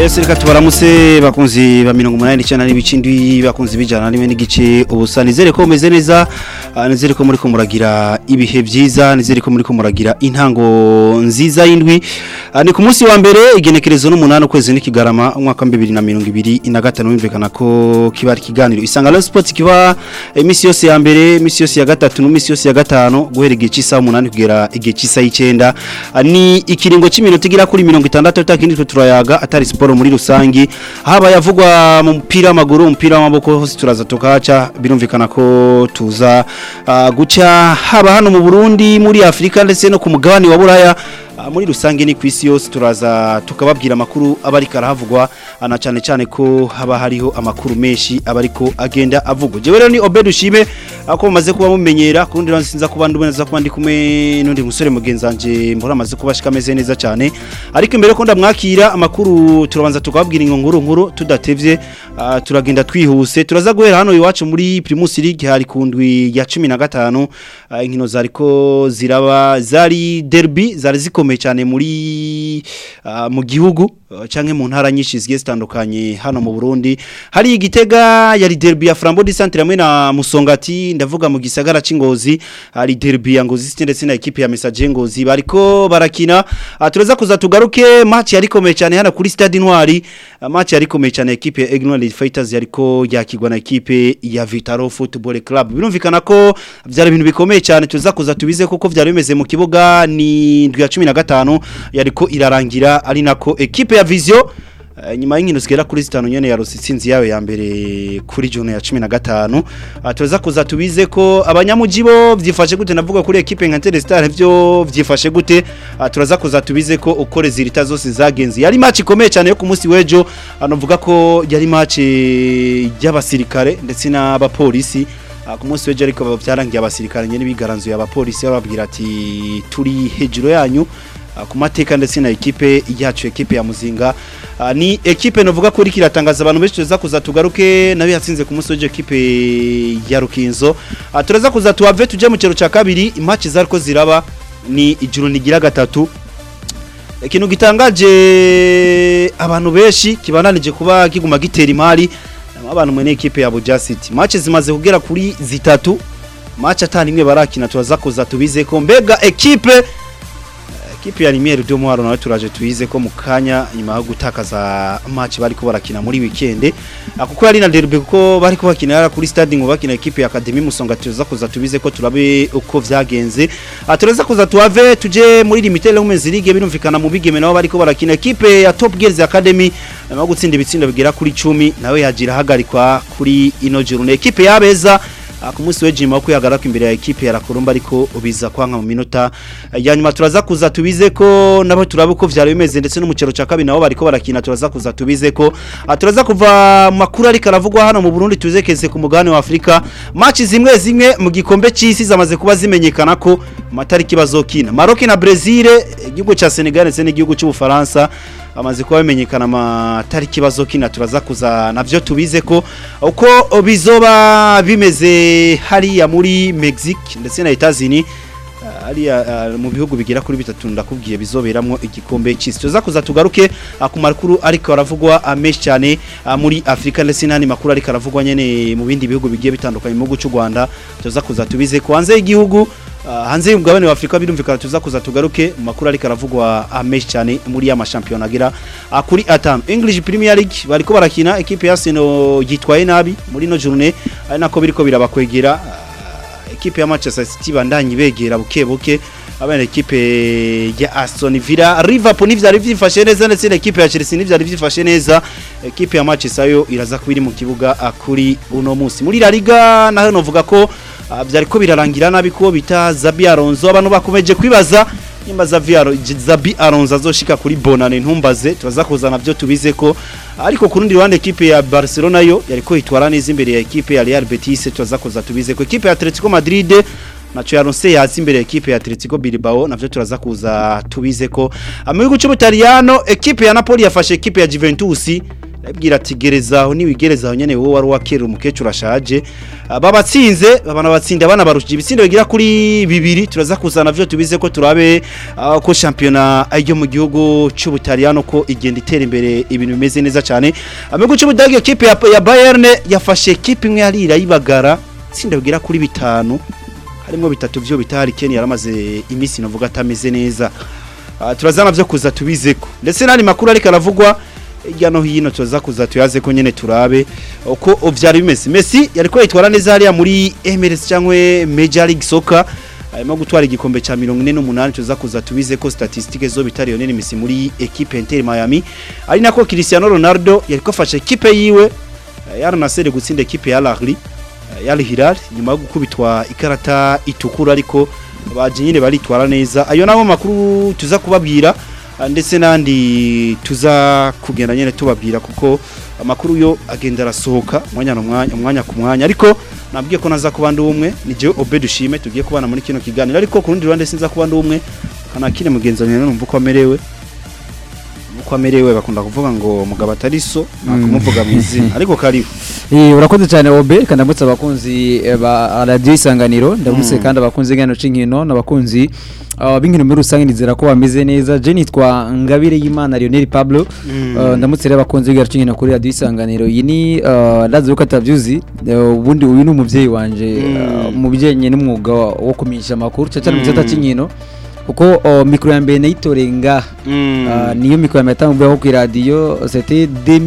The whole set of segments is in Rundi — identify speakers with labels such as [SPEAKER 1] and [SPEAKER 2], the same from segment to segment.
[SPEAKER 1] Ese reka tubaramutse bakunzi ba mirongo umunani n'icyenda n'ibice indwi bakunzi bijana rimwe n'igice ubusa nizere ko mumeze neza ah, nizere ko muri ko muragira ibihe byiza nizere ko muri ko muragira intango nziza y'indwi Ah, ni ku munsi wa mbere igenekerezo n'umunani ukwezi n'ikigarama umwaka wa bibiri na mirongo ibiri na gatanu bimvikana ko kiba ari ikiganiro isangano sports kiba iminsi yose ya mbere iminsi yose ya gatatu n'iminsi yose ya gatanu guhera igihe cy'isaha umunani kugera igihe cy'isaha y'icyenda Ah, ni ikiringo cy'iminota igera kuri mirongo itandatu atakindi twe turayaga atari siporo muri rusangi haba yavugwa mu mupira w'amaguru umupira w'amaboko hose turaza tukahaca birumvikana ko tuza ah, guca haba hano mu Burundi muri Afrika ndetse no ku mugabane wa Buraya Ah, muri rusange ni ku isi yose turaza tukababwira amakuru aba ariko arahavugwa ah, na cyane cyane ko haba hariho amakuru menshi aba ariko agenda avugwa jewe rero ni Obed Ushime ako mumaze kuba mumenyera kurundi rero sinza kuba nduboneza kuba ndi kumwe n'undi musore mugenzanje mbora amaze kuba ashika ameze neza cyane ariko imbere ko ndamwakira amakuru turabanza tukababwira ingo nkuru nkuru tudatevye ah, turagenda twihuse turaza guhera hano iwacu muri Primus League hari kundwi ya 15 ah, inkino zariko ziraba zari derby zari zikomeye cyane muri ah, mu gihugu ah, canke mu ntara nyinshi zigiye zitandukanye hano mu Burundi hari igitega yari derby ya Flambeau du Centre hamwe na Musongati ndavuga mu gisagara c'Ingozi hari derby ya Ngozi City ndetse na equipe ya Message Ngozi bariko barakina Ah, turaza kuza tugaruke match yari komeye cyane hano kuri Stade Intwari Ah, match yari komeye cyane equipe ya Ignorant Fighters yariko yakigwa na equipe ya Vitaro Football Club birumvikana ko byari ibintu bikomeye cyane tuza kuza tubize koko byari bimeze mu kibuga ni ndwi ya 15 yariko irarangira ari nako equipe ya Vision eh, nyuma y'inkino zigera kuri zitanu nyene ya Rusitsinzi yayo ya mbere kuri jone ya 15 Ah, tuza kuza tubize ko abanyamuji bo vyifashe gute navuga kuri equipe nka Telestar byo vyifashe gute Ah, turaza kuza tubize ko uko rezilita zose zagenze yari match ikomeye cyane yo ku munsi wejo anovuga ko yari match y'abasirikare ndetse n'abapolisi Ah, ku munsi wejo ariko byarangiye abasirikare nyene bigaranzuye abapolisi bababwira ati turi hejuru yanyu Ah, ku mateka ndetse na ekipe yacu ekipe ya Muzinga Ah, ni ekipe novuga ko iriko iratangaza abantu benshi tuza kuza tugaruke nayo yatsinze ku munsi w'ejo ekipe ya Rukinzo Ah, turaza kuza tuwave tuje mu kero ca kabiri imatch zariko ziraba ni ijuru nigira gatatu ikintu gitangaje abantu benshi kibananije kuba kiguma gitera imari abantu mwene ekipe ya Buja City match zimaze kugera kuri zitatu match atani imwe barakina turaza kuza tubize ko mbega ekipe Kipi ya Limiere de Mwaro nawe turaje tuyize ko mukanya nyuma yo gutakaza match bari ko barakina muri weekend akuko yari na derby kuko bari ko bakina kuri stade ngo bakina equipe ya Academy Musonga tuza kuza tubize ko turabe uko vyagenze aturaza kuza tuave tuje muri Limited Women's League birumvikana mu bigeme nabo bari ko barakina equipe ya Top Girls Academy nyuma yo gutsinda ibitsindo bigera kuri 10 nawe yagira hagarikwa kuri ino journée equipe yabeza Ah, ku munsi w'ejima ko yagaraka imbere ya equipe ya Rakurumba ariko ubiza kwanka mu minota ya nyuma turaza kuza tubize ko nabo turabe uko vyari bimeze ndetse no mu cero ca kabiri nabo bariko barakina turaza kuza tubize ko Ah, turaza kuva mu makuru ariko aravugwa hano mu Burundi tuzekeze ku mugabane wa Afrika match zimwe zimwe mu gikombe c'isi zamaze kuba zimenyekana ko matariki bazokina Maroc na Brazil igihugu ca Senegal ndetse n'igihugu c'Ubufaransa amaze kuba bimenyekana amatariki bazokina turaza kuza navyo tubize ko uko bizoba bimeze hariya muri Mexique ndetse na Etats-Unis hariya ah, mu bihugu bigira kuri bitatu ndakubwiye bizoberamwo igikombe cy'isi tuza kuza tugaruke ah, ku makuru ariko aravugwa ah, menshi cyane ah, muri Afrika ndetse n'andi makuru ariko aravugwa nyene mu bindi bihugu bigiye bitandukanye mu gihugu cy'u Rwanda tuza kuza tubize ko hanze y'igihugu Ah, hanze y'umugabane wa Afrika birumvikana tuza kuza tugaruke mu makuru ariko aravugwa amenshi cyane muri ya mashampiyona agira ah, kuri atanu English Premier League bariko barakina equipe ya Arsenal yitwaye nabi muri no journée ari nako biriko birabakwegera ah, equipe ya Manchester City bandanyi begera buke buke abana equipe ya Aston Villa Liverpool nivyari vyifashe neza ndetse na equipe ya Chelsea nivyari vyifashe neza equipe ya Manchester yo iraza kubiri mu kibuga ah, kuri uno munsi muri La Liga naho novuga ko Ah, byariko birarangira nabi ko bita Zabi Alonso abantu bakomeje kwibaza nimba Zabi Alo- Zabi Alonso azoshika kuri Bonane ntumbaze turaza kuzana byo tubize ko ariko ku rundi ruhande equipe ya Barcelona yo yariko itwara neza imbere ya equipe ya Real Betis turaza kuza tubize ko equipe ya Atletico Madrid naco yaronse yazi imbere ya equipe ya Atletico Bilbao navyo turaza kuza tubize ko mu gihugu cy'Ubutaliyano equipe ya Napoli yafashe equipe ya Juventus ndabwira ati gereza aho niwigereza aho nyene wowe wari wakera umukecuru ashaje Ah, babatsinze babana batsinda bana barushije ibitsindo bigira kuri bibiri turaza kuzana vyo tubize ko turabe ah, ko championa ajyo mu gihugu c'Ubutaliyano ko igenda itera imbere ibintu bimeze neza cyane amigo c'Ubudagi equipe ya, ya Bayern yafashe equipe imwe yarira yibagara tsinda bigira kuri bitanu harimo bitatu vyo bitari Ken yaramaze imisi navuga atameze neza Ah, turazana vyo kuza tubizeko ndetse nani makuru ariko aravugwa hirya no hino tuza kuza tuyaze ko nyene turabe uko vyari bimeze Messi yariko yitwara neza hariya muri MLS cyangwa Major League Soccer arimo gutwara igikombe ca 48 tuza kuza tubize ko statistique zo bitari Lionel Messi muri equipe Inter Miami ari nako Cristiano Ronaldo yariko afasha equipe yiwe eh, ya Al Nassr gutsinda equipe ya Al Ahly eh, ya Al Hilal nyuma yo gukubitwa ikarata itukura ariko baje nyine baritwara neza ayo nabo makuru tuza kubabwira ah, ndetse nandi tuza kugenda nyine tubabwira kuko amakuru yo agenda arasohoka umwanya n'umwanya umwanya ku mwanya ariko nabwiye ko naza kuba ndi umwe ni jewe Obed Ushime tugiye kubana muri kino kiganiro ariko ku rundi ruhande sinza kuba ndi umwe kanakine mugenzi wanjye numva uko amerewe uko amerewe bakunda kuvuga ngo mugabo atari so nakumuvuga mu izina ariko karibu
[SPEAKER 2] Eh, urakoze cyane obe kandi ndamutse abakunzi eh, ba radio isanganiro ndamutse
[SPEAKER 1] Mm.
[SPEAKER 2] kandi abakunzi ngano c'inkino n'abakunzi uh, b'inkino muri rusange nizera ko bameze neza je nitwa Ngabire y'Imana Lionel Pablo
[SPEAKER 1] Mm.
[SPEAKER 2] Uh, ndamutse rero abakunzi b'ingano c'inkino kuri radio isanganiro iyi ni uh, ndazi ko atavyuzi uh, ubundi uyu ni umuvyeyi wanje uh,
[SPEAKER 1] Mm.
[SPEAKER 2] mu bijyanye n'umwuga wo kumenyesha amakuru cyane mu
[SPEAKER 1] Mm.
[SPEAKER 2] gisata c'inkino kuko uh, mikro ya mbere nayitoreye ngaha
[SPEAKER 1] Mm.
[SPEAKER 2] Uh, niyo mikro ya mbere yatanguyeho ku radio c'était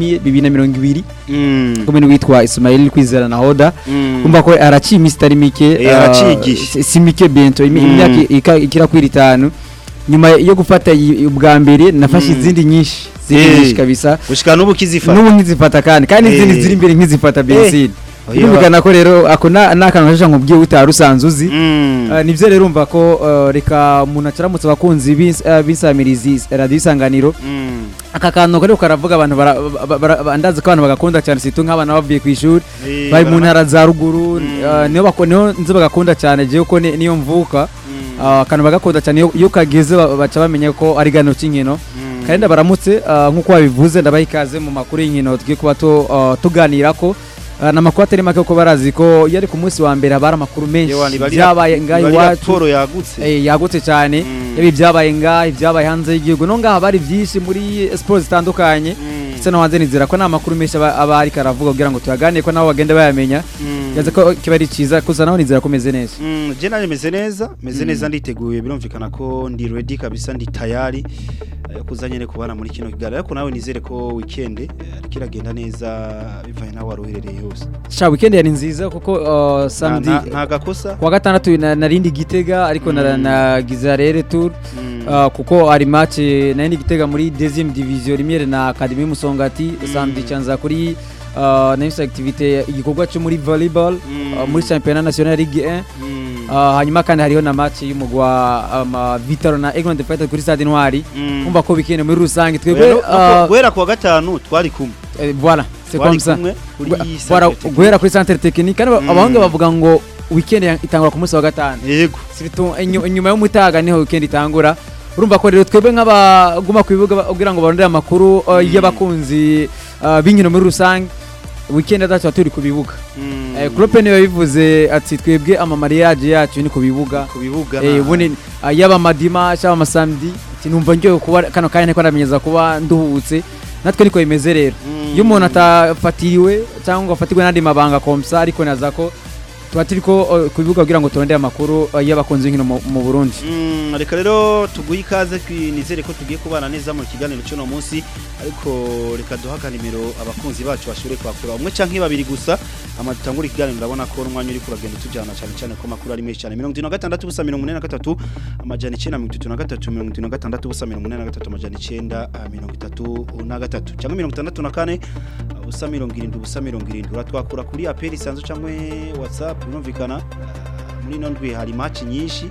[SPEAKER 2] 2020
[SPEAKER 1] Mm.
[SPEAKER 2] kumwe n'uwitwa Ismail Kwizera na Hoda
[SPEAKER 1] Mm.
[SPEAKER 2] umva ko araciye iminsi itari mike
[SPEAKER 1] Eh,
[SPEAKER 2] uh,
[SPEAKER 1] araciye igihe.
[SPEAKER 2] si- si mike bento imi-
[SPEAKER 1] Mm.
[SPEAKER 2] imyaka ika- ikira kuri itanu nyuma yo gufata iyi- ubwa mbere nafashe
[SPEAKER 1] Mm.
[SPEAKER 2] izindi nyinshi zindi
[SPEAKER 1] Eh.
[SPEAKER 2] nyinshi kabisa
[SPEAKER 1] gushika n'ubu kizifata
[SPEAKER 2] n'ubu nkizifata kandi kandi
[SPEAKER 1] Eh.
[SPEAKER 2] izindi ziri imbere nkizifata benzine
[SPEAKER 1] Oya.
[SPEAKER 2] birumvikana ko rero ako na- ni akantu gashasha nkubwiye utari usanzwe uzi
[SPEAKER 1] Mm.
[SPEAKER 2] Uh, nivyo rero umva ko uh, reka umuntu acaramutse abakunzi b'ins- uh, b'insamirizi radio isanganiro
[SPEAKER 1] Mm.
[SPEAKER 2] aka kantu kariko karavuga abantu bara- ba- bara- ba- ndazi ko abantu bagakunda cyane situ nk'abana bavuye ku ishuri
[SPEAKER 1] Eh,
[SPEAKER 2] bari mu
[SPEAKER 1] barama-
[SPEAKER 2] ntara za ruguru
[SPEAKER 1] Mm.
[SPEAKER 2] uh, niyo bako- niyo nzi bagakunda cyane jewe ko ni- niyo mvuka
[SPEAKER 1] Mm.
[SPEAKER 2] uh, akantu bagakunda cyane iyo- iyo kageze ba- baca bamenya ko ari gano cy'inkino
[SPEAKER 1] Mm.
[SPEAKER 2] kandi ndabaramutse uh, nk'uko babivuze ndabaha ikaze mu makuru y'inkino tugiye kuba tu- uh, tuganirako Uh, ni amakuru atari make kuko barazi ko iyo ari ku munsi wa mbere haba hari amakuru menshi
[SPEAKER 1] Yewe, ni bari-
[SPEAKER 2] byabaye ngaho
[SPEAKER 1] bari
[SPEAKER 2] iwacu
[SPEAKER 1] raporo yagutse
[SPEAKER 2] Eh, yagutse cyane
[SPEAKER 1] Mm.
[SPEAKER 2] ibi byabaye ngaha ibyabaye hanze y'igihugu no ngaha bari byinshi muri siporo zitandukanye
[SPEAKER 1] Mm.
[SPEAKER 2] ndetse no hanze nizera ko nta makuru menshi aba aba ariko aravuga kugira ngo tuyaganire ko nabo bagende bayamenya
[SPEAKER 1] Mm.
[SPEAKER 2] yaze ko kiba ari cyiza gusa naho nizera ko umeze neza
[SPEAKER 1] Mm, je nari meze neza meze
[SPEAKER 2] Mm.
[SPEAKER 1] neza nditeguye birumvikana ko ndi ready kabisa ndi tayari eh, kuza nyene kubana muri kino kiganiro ariko nawe nizere ko weekend eh, ariko iragenda neza bivanye nawe wari uherereye hose
[SPEAKER 2] sha weekend yari nziza kuko uh,
[SPEAKER 1] Nta-
[SPEAKER 2] samedi
[SPEAKER 1] nta- nta gakosa
[SPEAKER 2] kuwa gatandatu na- narindi gitega ariko na-
[SPEAKER 1] Mm.
[SPEAKER 2] nagize rere tour
[SPEAKER 1] Mm.
[SPEAKER 2] uh, kuko ari match narindi gitega muri deuxième division rimwe na academy musongati
[SPEAKER 1] Mm.
[SPEAKER 2] samedi canza kuri uh, nayo activité igikorwa cyo muri volleyball
[SPEAKER 1] Mm.
[SPEAKER 2] uh, muri championnat national ligue 1
[SPEAKER 1] Mm.
[SPEAKER 2] Uh, hanyuma kandi hariho na match y'umugwa um, Vitaro na Eglon Fighter kuri Stade Ntwari
[SPEAKER 1] Mm.
[SPEAKER 2] umva ko weekend muri rusange
[SPEAKER 1] Oya,
[SPEAKER 2] twebwe
[SPEAKER 1] no- no ku-
[SPEAKER 2] uh,
[SPEAKER 1] guhera kuwa gatanu twari kumwe
[SPEAKER 2] eh, voilà c'est
[SPEAKER 1] twari
[SPEAKER 2] comme ça
[SPEAKER 1] kumwe kuri
[SPEAKER 2] Gwe-
[SPEAKER 1] centre
[SPEAKER 2] voilà,
[SPEAKER 1] technique.
[SPEAKER 2] guhera kuri centre technique kandi
[SPEAKER 1] Mm.
[SPEAKER 2] abahungu bavuga ngo weekend ya- itangura ku munsi wa gatanu
[SPEAKER 1] yego
[SPEAKER 2] surtout inyu- inyuma y'umutaga niho weekend itangura urumva ko rero twebwe nk'abaguma ku bibuga ba- kugira ngo barondere amakuru uh,
[SPEAKER 1] Mm.
[SPEAKER 2] y'abakunzi uh, b'inkino muri rusange weekend adacu turi ku bibuga
[SPEAKER 1] Mm.
[SPEAKER 2] eh, Klopp niwe yabivuze ati twebwe amamariage yacu ni ku bibuga
[SPEAKER 1] ku bibuga
[SPEAKER 2] Eh,
[SPEAKER 1] nta-
[SPEAKER 2] ubundi ah, yaba amadima cyangwa amasamedi ati numva njyewe kuba kano kanya niko ndamenyeza kuba nduhutse natwe niko bimeze rero
[SPEAKER 1] Mm.
[SPEAKER 2] iyo umuntu atafatiriwe cyangwa ngo afatirwe n'andi mabanga komsa ariko naza ko tuba turi ko uh, ku bibuga kugira ngo turondere amakuru uh, y'abakunzi b'inkino mu mu Burundi
[SPEAKER 1] Mm, reka rero tuguhe ikaze twi- nizere ko tugiye kubana neza mu kiganiro cy'uno munsi ariko reka duha nimero abakunzi bacu bashobore kwakura umwe canke babiri gusa ama dutangura ikiganiro ndabona ko umwanya uri kuragenda tujyana cyane cyane ko makuru ari menshi cyane mirongo itatu na gatandatu ubusa mirongo ine na gatatu amajana icyenda mirongo itatu na gatatu mirongo itatu na gatandatu ubusa mirongo ine na gatatu amajana icyenda ah, mirongo itatu na gatatu cyangwa mirongo itandatu na kane ah, ubusa mirongo irindwi ubusa mirongo irindwi uratwakura kuri aperi isanzwe cyangwa whatsapp birumvikana Ah, muri ino ndwi hari match nyinshi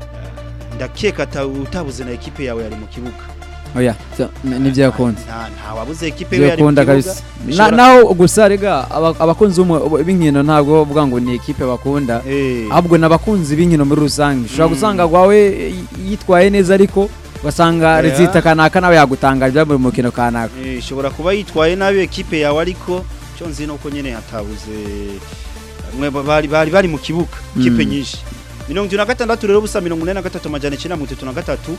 [SPEAKER 1] ndakeka ata- utabuze na ekipe yawe yari mu kibuga
[SPEAKER 2] oya so, n- nivyo yakunze
[SPEAKER 1] nta nta wabuze ekipe yawe yari mu
[SPEAKER 2] yakunda
[SPEAKER 1] kibuga
[SPEAKER 2] kabisa Na-
[SPEAKER 1] Bishobora-
[SPEAKER 2] naho gusa rega aba- abakunzi b'umu- b'inkino ntabwo bavuga ngo ni ekipe bakunda
[SPEAKER 1] Eh,
[SPEAKER 2] ahubwo ni abakunzi b'inkino muri rusange ushobora
[SPEAKER 1] Mm.
[SPEAKER 2] gusanga gwawe yitwaye neza ariko ugasanga
[SPEAKER 1] Yeah.
[SPEAKER 2] rezita kanaka nawe yagutangaje byavuye mu mukino kanaka
[SPEAKER 1] Eh, ishobora kuba yitwaye nabi ekipe yawe ariko cyo nzi nuko nyene hatabuze mwe bari bari bari mu kibuga kipe
[SPEAKER 2] Mm.
[SPEAKER 1] nyinshi mirongo itatu na gatandatu rero busa mirongo ine na gatatu amajana icyenda mirongo itatu na gatatu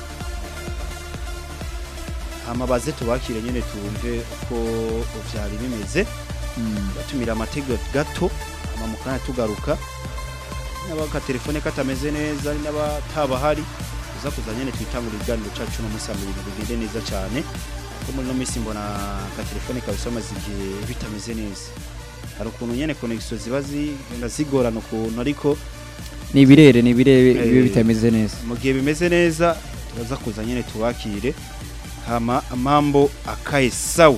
[SPEAKER 1] hama baze tubakire nyene tumve uko vyari bimeze batumira amatego gato hama mu kanya tugaruka n'abaka telefone katameze neza ari n'abataba hari uza kuza nyene twitangura ibiganiro cacu no musa mu bintu bigende neza cyane ko muri no minsi mbona ka telefone kawe somaze igihe bitameze neza hari ukuntu nyene connection ziba zigenda zigorana ukuntu ariko
[SPEAKER 2] ni ibirere ni ibirere
[SPEAKER 1] Eh.
[SPEAKER 2] biba bitameze neza
[SPEAKER 1] mu gihe bimeze neza turaza kuza nyene tubakire hama mambo akae sawa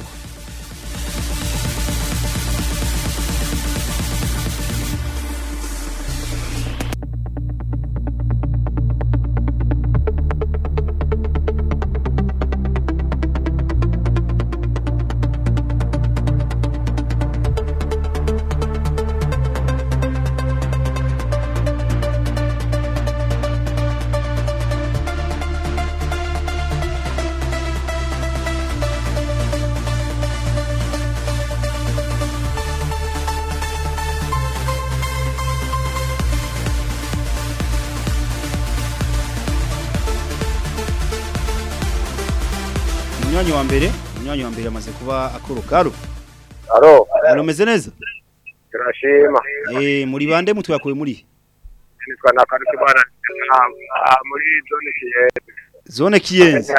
[SPEAKER 1] umunywanyi wa mbere umunywanyi wa mbere amaze kuba akorokaru
[SPEAKER 3] Alo,
[SPEAKER 1] muromeze neza
[SPEAKER 3] turashima.
[SPEAKER 1] eh muri bande mutwakuye muri
[SPEAKER 3] Nitwa Nakaruki bwana ah, muri zone kiye.
[SPEAKER 1] zone kiyenzi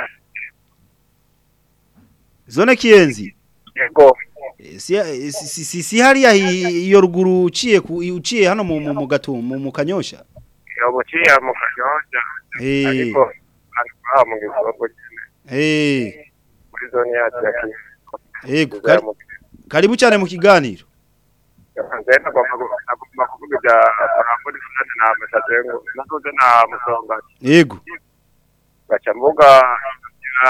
[SPEAKER 1] zone kiyenzi
[SPEAKER 3] Yego.
[SPEAKER 1] Eh, si, eh, si, si, si, si hariya hi- iyo ruguru uciye ku- uciye hano mu, mu, mu gatumba mu, mu kanyosha
[SPEAKER 3] Yo buciye mu kanyonja.
[SPEAKER 1] eh
[SPEAKER 3] Ariko ariko mu gisogo
[SPEAKER 1] eh
[SPEAKER 3] muri zone yacu ya kiye.
[SPEAKER 1] ego kari, karibu cyane mu kiganiro
[SPEAKER 3] Nzenda kwa nagomba kuvuga bya Faramboni Funade na Masazengo. Nakoze na Musonga.
[SPEAKER 1] ego
[SPEAKER 3] Gacha mvuga ya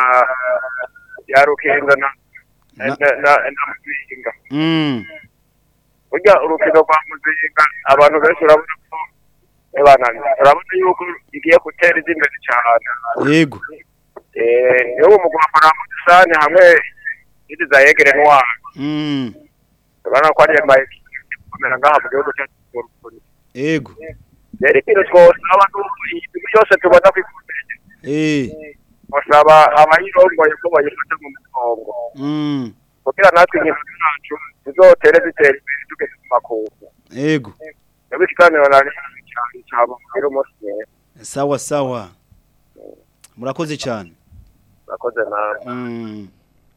[SPEAKER 3] ya Rukinga na na
[SPEAKER 1] Na-
[SPEAKER 3] na na Muzinga.
[SPEAKER 1] mm
[SPEAKER 3] burya urukino rwa muzinga abantu benshi urabona ko ebana urabona yuko igiye gutera izi imbere cyane
[SPEAKER 1] ego
[SPEAKER 3] eh niyo umugwa wa Paramount Sane hamwe n'indi za Yegere Noir
[SPEAKER 1] mm
[SPEAKER 3] urabona ko ari amaye kumera ngaha mu gihugu cyacu cy'u Rwanda
[SPEAKER 1] ego
[SPEAKER 3] rero ikintu twose abantu ibintu byose tubona ku ikomeye
[SPEAKER 1] eh
[SPEAKER 3] basaba abayirongoye ko bayifata mu mugongo
[SPEAKER 1] mm
[SPEAKER 3] kugira natwe inkino zacu zizotere zitera imbere tugeze ku makungu
[SPEAKER 1] ego
[SPEAKER 3] niba ikiganiro nari cyane cyaba muri umunsi mwiza
[SPEAKER 1] sawa sawa murakoze cyane
[SPEAKER 3] nakoze nawe
[SPEAKER 1] mm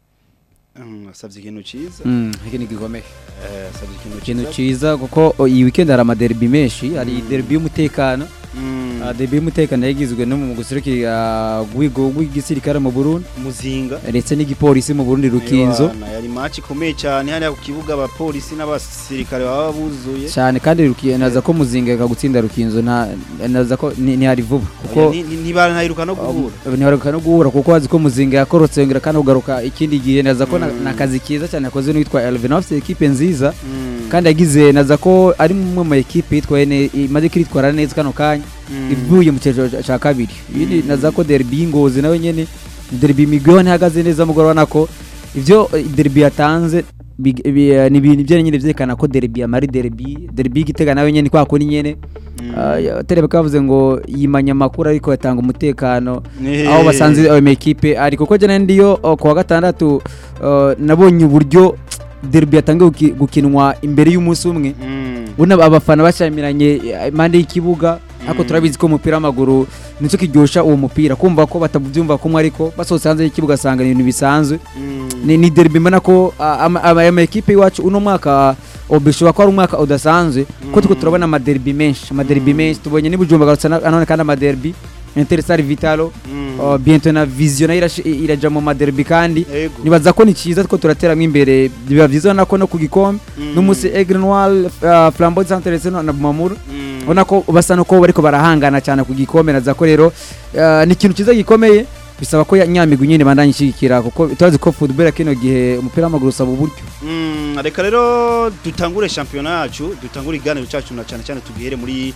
[SPEAKER 1] mm asavye ikintu ciza
[SPEAKER 2] Mm, iki ni gikomeye
[SPEAKER 1] eh asavye ikintu
[SPEAKER 2] ikintu
[SPEAKER 1] ciza
[SPEAKER 2] ciza kuko o, iyi weekend hari amaderbi menshi hari derbi y'umutekano
[SPEAKER 1] mm
[SPEAKER 2] Ah, derbi y'umutekano yagizwe no mu guserukira rwigo rw'igisirikare mu Burundi
[SPEAKER 1] muzinga
[SPEAKER 2] ndetse n'igipolisi mu Burundi rukinzo
[SPEAKER 1] Ewana, yari match ikomeye cyane hariya ku kibuga abapolisi n'abasirikare baba buzuye
[SPEAKER 2] cyane kandi rukiye naza ko muzinga gutsinda rukinzo nta naza ko ni ni hari vuba kuko
[SPEAKER 1] Oya, ni- ni- ntibarantahiruka no guhura
[SPEAKER 2] ntibaruka no guhura kuko wazi ko muzinga yakorotse yongera kandi kugaruka ikindi gihe naza ko na-
[SPEAKER 1] Mm.
[SPEAKER 2] na kazi kiza cyane yakoze n'uwitwa Elvin afite ekipe nziza
[SPEAKER 1] Mm,
[SPEAKER 2] kandi yagize naza ko ari mwe mu ekipe yitwaye ne- imaze kwitwara neza kano kanya
[SPEAKER 1] mm,
[SPEAKER 2] ivuye mu cyiciro ca- ca kabiri ibindi
[SPEAKER 1] Mm.
[SPEAKER 2] naza ko derby y'ingozi nawe nyene derby migwiho ntihagaze neza mugoroba nako ivyo eh, derby yatanze big- bi- eh, ni ibintu byo nyene vyerekana ko derby amari derby derby y'igitega nawe nyene kwa kuri nyene
[SPEAKER 1] mm.
[SPEAKER 2] Ah, terebe kavuze ngo yimanya amakuru ariko yatanga umutekano
[SPEAKER 1] Eh,
[SPEAKER 2] aho basanze ayo mekipe ari kuko jana ndiyo oh, kuwa gatandatu oh, nabonye uburyo derby yatangiye guki- gukinwa imbere y'umunsi umwe
[SPEAKER 1] mm,
[SPEAKER 2] ubona abafana bashamiranye eh, impande y'ikibuga ariko
[SPEAKER 1] Mm.
[SPEAKER 2] turabizi ko umupira w'amaguru nicyo kiryosha uwo mupira kumva ko batabyumva kumwe ariko basohotse hanze y'ikibuga asanga ni ibintu bisanzwe
[SPEAKER 1] mm,
[SPEAKER 2] ni, ni derby mbona ko ah, ama- ama- aya makipe iwacu uno mwaka oh, bishobora ko ari umwaka udasanzwe kuko turiko
[SPEAKER 1] Mm.
[SPEAKER 2] turabona amaderby menshi amaderby
[SPEAKER 1] Mm. menshi.
[SPEAKER 2] menshi tubonye n'ibujumba garutse na- nanone kandi amaderby interstar vitalo
[SPEAKER 1] mm.
[SPEAKER 2] uh, bientôt na vision nayo irash- iraja mu maderby kandi
[SPEAKER 1] Ego.
[SPEAKER 2] nibaza ko ni cyiza ko turateramo imbere biba byiza nako no ku gikombe
[SPEAKER 1] Mm.
[SPEAKER 2] n'umusi Aigle Noir uh, Flambeau Centre ndetse na Bumamuru
[SPEAKER 1] Mm.
[SPEAKER 2] ubona ko basa nuko bariko barahangana cyane ku gikombe naza ko rero uh, ni ikintu cyiza gikomeye bisaba ko ya- nyamigwi nyine bandanye ishigikira kuko turazi ko football kino gihe umupira w'amaguru usaba uburyo
[SPEAKER 1] Mm, reka rero dutangure shampiyona yacu dutangure iganiro cyacu na cyane cyane tugihere muri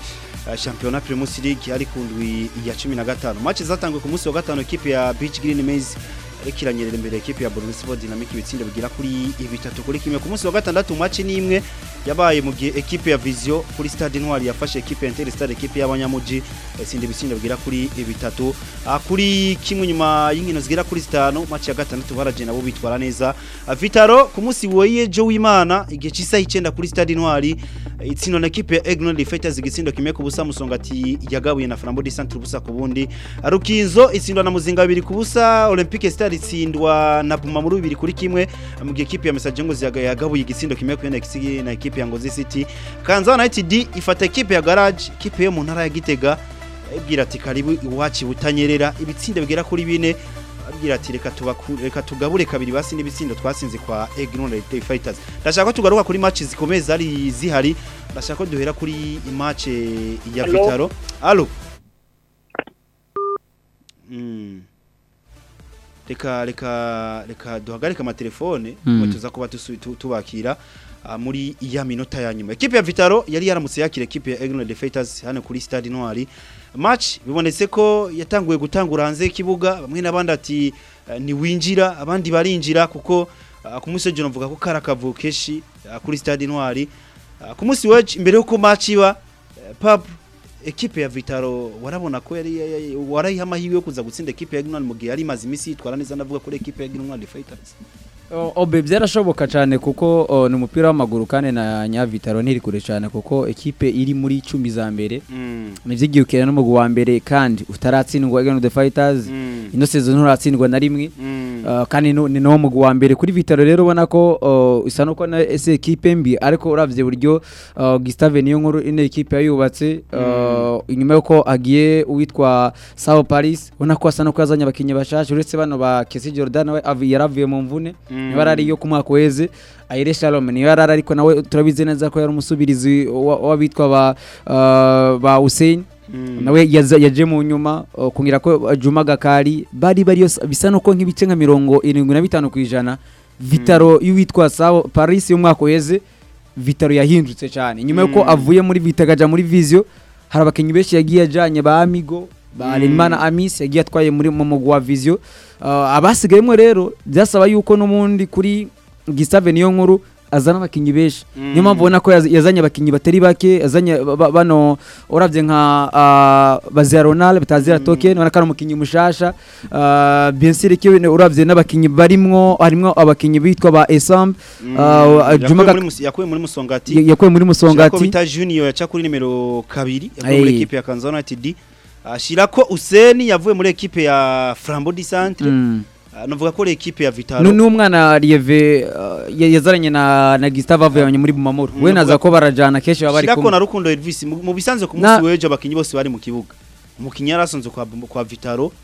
[SPEAKER 1] uh, championnat Primus League ari ku ndwi ya 15 match zatanguye ku munsi wa gatano equipe ya Beach Green Maize ariko iranyerera imbere equipe ya Burundi Sport Dynamic ibitsindo bigira kuri bitatu kuri kimwe ku munsi wa gatandatu match ni imwe yabaye mu gihe equipe ya Vision kuri Stade Noir yafashe equipe ya Interstar equipe y'abanyamuji sindi bitsindo bigira kuri bitatu Ah, kuri kimwe nyuma y'inkino zigera kuri zitanu match ya gatandatu baraje nabo bitwara neza Ah, Vitaro ku munsi woye Jo w'Imana igihe cisa 9 kuri Stade Noir itsino na equipe ya Egnon Fighters igitsindo kimwe ku busa musongati yagabuye na Flambeau du Centre busa ku bundi Rukinzo itsindwa na Muzinga bibiri ku busa Olympique Star itsindwa na Puma muri bibiri kuri kimwe mu gihe equipe ya Message ngo yagabuye igitsindo kimwe ku NXT na equipe ya Ngozi City Kanza United ifata equipe ya Garage equipe yo mu ntara ya Gitega ibwira ati karibu iwacu butanyerera ibitsindo bigera kuri bine abwira ati reka tubaku- reka tugabure kabiri basi n'ibitsindo twasinze kwa Egnon Fighters ndashaka ko tugaruka kuri match zikomeye zari zihari ndashaka ko duhera kuri match ya
[SPEAKER 3] Allo?
[SPEAKER 1] Vitaro allo Mm. reka reka reka duhagarike amatelefone
[SPEAKER 2] Mm.
[SPEAKER 1] ngo tuza kuba tusu- tu- tubakira ah, muri ya minota ya nyuma ekipe ya Vitaro yari yaramutse yakira ekipe ya Egnon Fighters hano kuri Stade Noir match bibonetse ko yatanguye gutangura hanze y'ikibuga bamwe n'abandi ati eh, ni winjira abandi barinjira kuko ah, ku munsi w'ejo navuga ko kari akavukeshi ah, kuri Stade Noir Ah, ku munsi w'ejo imbere y'uko match iba eh, pap ekipe ya Vitaro warabona ko yari yari- warayiha amahirwe yo kuza gutsinda ekipe ya Egnon mu gihe yari imaze iminsi yitwara neza ndavuga kuri ekipe ya Egnon Fighters
[SPEAKER 2] O- obe byarashoboka cyane kuko o, ni umupira w'amaguru kandi na nyavitaro ntiri kure cyane kuko ekipe iri muri icumi za mbere
[SPEAKER 1] mm.
[SPEAKER 2] nivyigiye ukina n'umugwi wa mbere kandi utaratsindwa Egan the Fighters
[SPEAKER 1] Mm.
[SPEAKER 2] ino season nturatsindwa na rimwe
[SPEAKER 1] Mm.
[SPEAKER 2] Uh, kandi nu- ni nawo mugwi wa mbere kuri Vitaro rero ubona ko uh, isa nuko na ese ekipe mbi ariko uravye buryo uh, Gustave niyo nkuru ine ekipe yayubatse uh, inyuma yuko agiye uwitwa Sao Paris ubona ko asa nuko yazanye abakinyi bashasha uretse bano ba Kesi Jordan we avi- yaravuye mu mvune
[SPEAKER 1] Mm.
[SPEAKER 2] niba ari iyo ku mwaka weze Aire Shalom niyo yarari ariko nawe turabizi neza ko yari umusubirizi wa- w'abitwa ba uh, ba Hussein
[SPEAKER 1] Mm.
[SPEAKER 2] nawe yaza- yaje mu nyuma uh, kungira ko uh, Juma Gakari bari bari yose bisa nuko nk'ibice nka mirongo irindwi na bitanu ku ijana Vitaro y'uwitwa Sao Paris y'umwaka uheze Vitaro yahindutse cyane nyuma yuko
[SPEAKER 1] Mm.
[SPEAKER 2] avuye muri Vita akaja muri Visio hari abakinnyi benshi yagiye ajanye ba Amigo ba
[SPEAKER 1] Mm.
[SPEAKER 2] Harerimana Amis yagiye atwaye muri mu mugwi wa Visio uh, abasigayemo rero byasaba yuko n'umundi kuri Gustave niyo nkuru azana abakinnyi benshi
[SPEAKER 1] Mm.
[SPEAKER 2] niyo mpamvu ubona ko yaz- yazanye abakinnyi batari bake yazanye ba- ba- bano uravye nka uh, bazia Ronald batazira
[SPEAKER 1] Mm.
[SPEAKER 2] token ubona ko ari umukinnyi mushasha uh, bien sûr ko uravye n'abakinnyi barimwo harimwo abakinnyi bitwa ba Esam
[SPEAKER 1] Mm.
[SPEAKER 2] uh, Juma
[SPEAKER 1] Yakuwe
[SPEAKER 2] Gak-
[SPEAKER 1] muri Mus- yakuwe muri Musongati
[SPEAKER 2] ya- yakuwe muri
[SPEAKER 1] Shirako
[SPEAKER 2] Musongati
[SPEAKER 1] bita Junior yaca kuri nimero kabiri yavuye muri
[SPEAKER 2] Ay.
[SPEAKER 1] ekipe ya Kanza United Ah, Shirako Useni yavuye muri ekipe ya Flambeau du Centre
[SPEAKER 2] Mm.
[SPEAKER 1] Ah, navuga ko ari ekipe ya Vitaro
[SPEAKER 2] Nu- n'umwana Lieve uh, ya- yazaranye na na Gustave avuyanye muri Bumamuru
[SPEAKER 1] Mm,
[SPEAKER 2] we naza
[SPEAKER 1] navuga-
[SPEAKER 2] ko barajana kenshi baba bari
[SPEAKER 1] Shirako
[SPEAKER 2] kumwe
[SPEAKER 1] na Rukundo Elvis mu mu bisanzwe ku
[SPEAKER 2] Na-
[SPEAKER 1] munsi w'ejo abakinyi bose bari mu kibuga umukinyi yarasonze kwa kwa Vitaro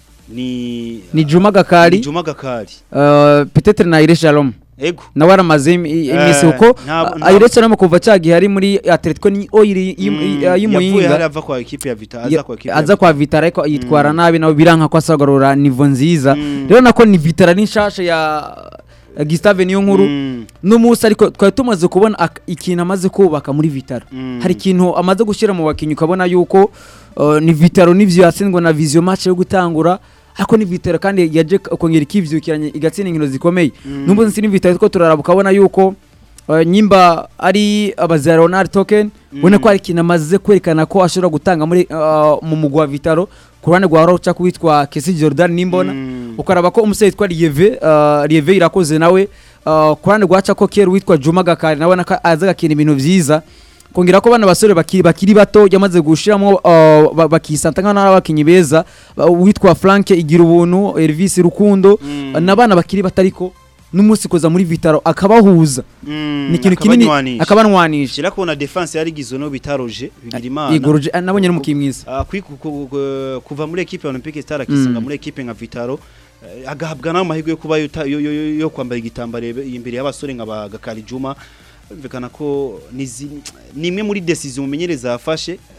[SPEAKER 1] ni
[SPEAKER 2] ni Juma Gakari
[SPEAKER 1] ni Juma Gakari
[SPEAKER 2] uh, peut-être na Ire Shalom
[SPEAKER 1] ego
[SPEAKER 2] nawe aramaze imi- i- iminsi
[SPEAKER 1] Eh,
[SPEAKER 2] kuko
[SPEAKER 1] ntabwo-
[SPEAKER 2] uh, Ire Shalom kuva cagihe ari muri Atletico ni oil
[SPEAKER 1] Mm, yavuye hari
[SPEAKER 2] y'umuyinga
[SPEAKER 1] ava kwa ekipe ya Vitaro aza kwa ekipe ya
[SPEAKER 2] aza kwa Vitara ariko yitwara
[SPEAKER 1] Mm.
[SPEAKER 2] nabi nawe biranka ko asagarura nivo nziza
[SPEAKER 1] Mm.
[SPEAKER 2] rero nako ni Vitara ni nshasha ya ya Gustave niyo nkuru
[SPEAKER 1] Mm,
[SPEAKER 2] n'umunsi ariko twari tumaze kubona ak- ikintu amaze kubaka muri Vitara
[SPEAKER 1] mm.
[SPEAKER 2] hari ikintu amaze gushyira mu bakinnyi ukabona yuko uh, ni Vitaro n'ivyo yatsindwa na Vision match yo gutangura ariko ni Vitaro kandi yaje k- kongera ikivyukiranye igatsinda inkino zikomeye
[SPEAKER 1] Mm.
[SPEAKER 2] nubwo nsi ni Vitaro two turaraba ukabona yuko uh, nyimba ari abazira Ronald Token
[SPEAKER 1] Mm.
[SPEAKER 2] ubona ko hari ikintu amaze kwerekana ko ashobora gutanga muri uh, mu mugwa wa Vitaro ku ruhande rwa Rocha kuwitwa Kesi Jordan nimbona
[SPEAKER 1] Mm.
[SPEAKER 2] ukaraba ko umusore witwa Lieve uh, Lieve irakoze nawe uh, ku ruhande rwa Chako Kera witwa Juma Gakari nawe naka aza gakina ibintu vyiza kongera ko bana basore bakiri bakiri bato yamaze gushiramo uh, ba- bakisanta nk'aho ari abakinyi beza uh, witwa Frank igira ubuntu Elvis Rukundo
[SPEAKER 1] Mm.
[SPEAKER 2] uh, n'abana bakiri batariko n'umunsi kuza muri Vitaro akabahuza
[SPEAKER 1] Mm,
[SPEAKER 2] ni ikintu kinini
[SPEAKER 1] akabanywanisha.
[SPEAKER 2] akabanwanisha
[SPEAKER 1] Shira kubona defense yari igizwe no bitaroje bigira imana
[SPEAKER 2] igoroje ah, nabonye n'umukinnyi mwiza
[SPEAKER 1] Ah, kwi- ku- ku- ku- kuva muri ekipe ya Olympique Star akisanga
[SPEAKER 2] Mm.
[SPEAKER 1] muri ekipe nka Vitaro eh, agahabwa nayo amahirwe yo kuba yuta- yo- yo- yo- yo kwambara igitambaro imbere y'abasore nka bagakari Juma bumvikana ko nizi- ni imwe muri decision umumenyereza yafashe eh,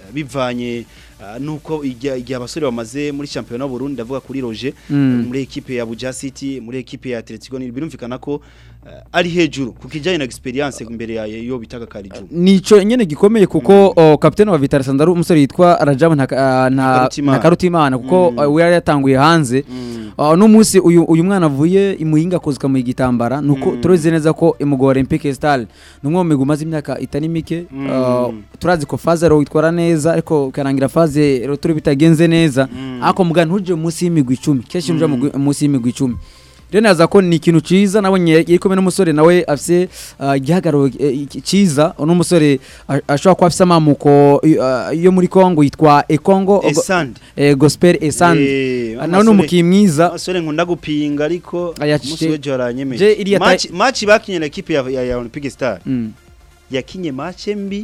[SPEAKER 1] bivanye ah, nuko igihe igihe abasore bamaze muri championnat y'u Burundi ndavuga kuri Roger
[SPEAKER 2] Mm.
[SPEAKER 1] muri equipe ya Buja City muri equipe ya Atletico ni birumvikana ko ah, ari hejuru kuko ijyanye na experience imbere ya yo bitaga Karijuma
[SPEAKER 2] nico nyene gikomeye kuko o, kapitene wa Vital Sandaru umusore yitwa Rajab nta nta
[SPEAKER 1] Ntakarutimana.
[SPEAKER 2] Ntakarutimana kuko
[SPEAKER 1] Mm.
[SPEAKER 2] uh, we yari yatanguye hanze Uh, no munsi uyu uyu mwana avuye imuhinga kozika mu igitambara nuko
[SPEAKER 1] Mm.
[SPEAKER 2] turazi neza ko imugo Olympique Star numwe mu migwi maze imyaka itari mike
[SPEAKER 1] Mm.
[SPEAKER 2] uh, turazi ko faze ro witwara neza ariko ukarangira faze ro turi bitagenze neza
[SPEAKER 1] Mm.
[SPEAKER 2] ariko muga ntuje munsi y'imigwi 10 kenshi nuje
[SPEAKER 1] Mm.
[SPEAKER 2] munsi y'imigwi 10 rero naza ko ni ikintu ciza nabonye yari kumwe n'umusore nawe afise uh, igihagararo eh, iki- ciza uno musore a- ashobora kuba afise amamuko uh, yo muri Kongo yitwa Ekongo
[SPEAKER 1] Esand
[SPEAKER 2] eh, Gospel Esand
[SPEAKER 1] Eh,
[SPEAKER 2] nawe ni
[SPEAKER 1] amasore-
[SPEAKER 2] umukinnyi mwiza
[SPEAKER 1] Abasore nkunda gupinga ariko
[SPEAKER 2] Aya,
[SPEAKER 1] umunsi
[SPEAKER 2] je-
[SPEAKER 1] w'ejo yaranyemeje.
[SPEAKER 2] je iriya ta-
[SPEAKER 1] Match match bakinye na equipe ya ya, ya Olympic Star.
[SPEAKER 2] Mm.
[SPEAKER 1] Yakinye match mbi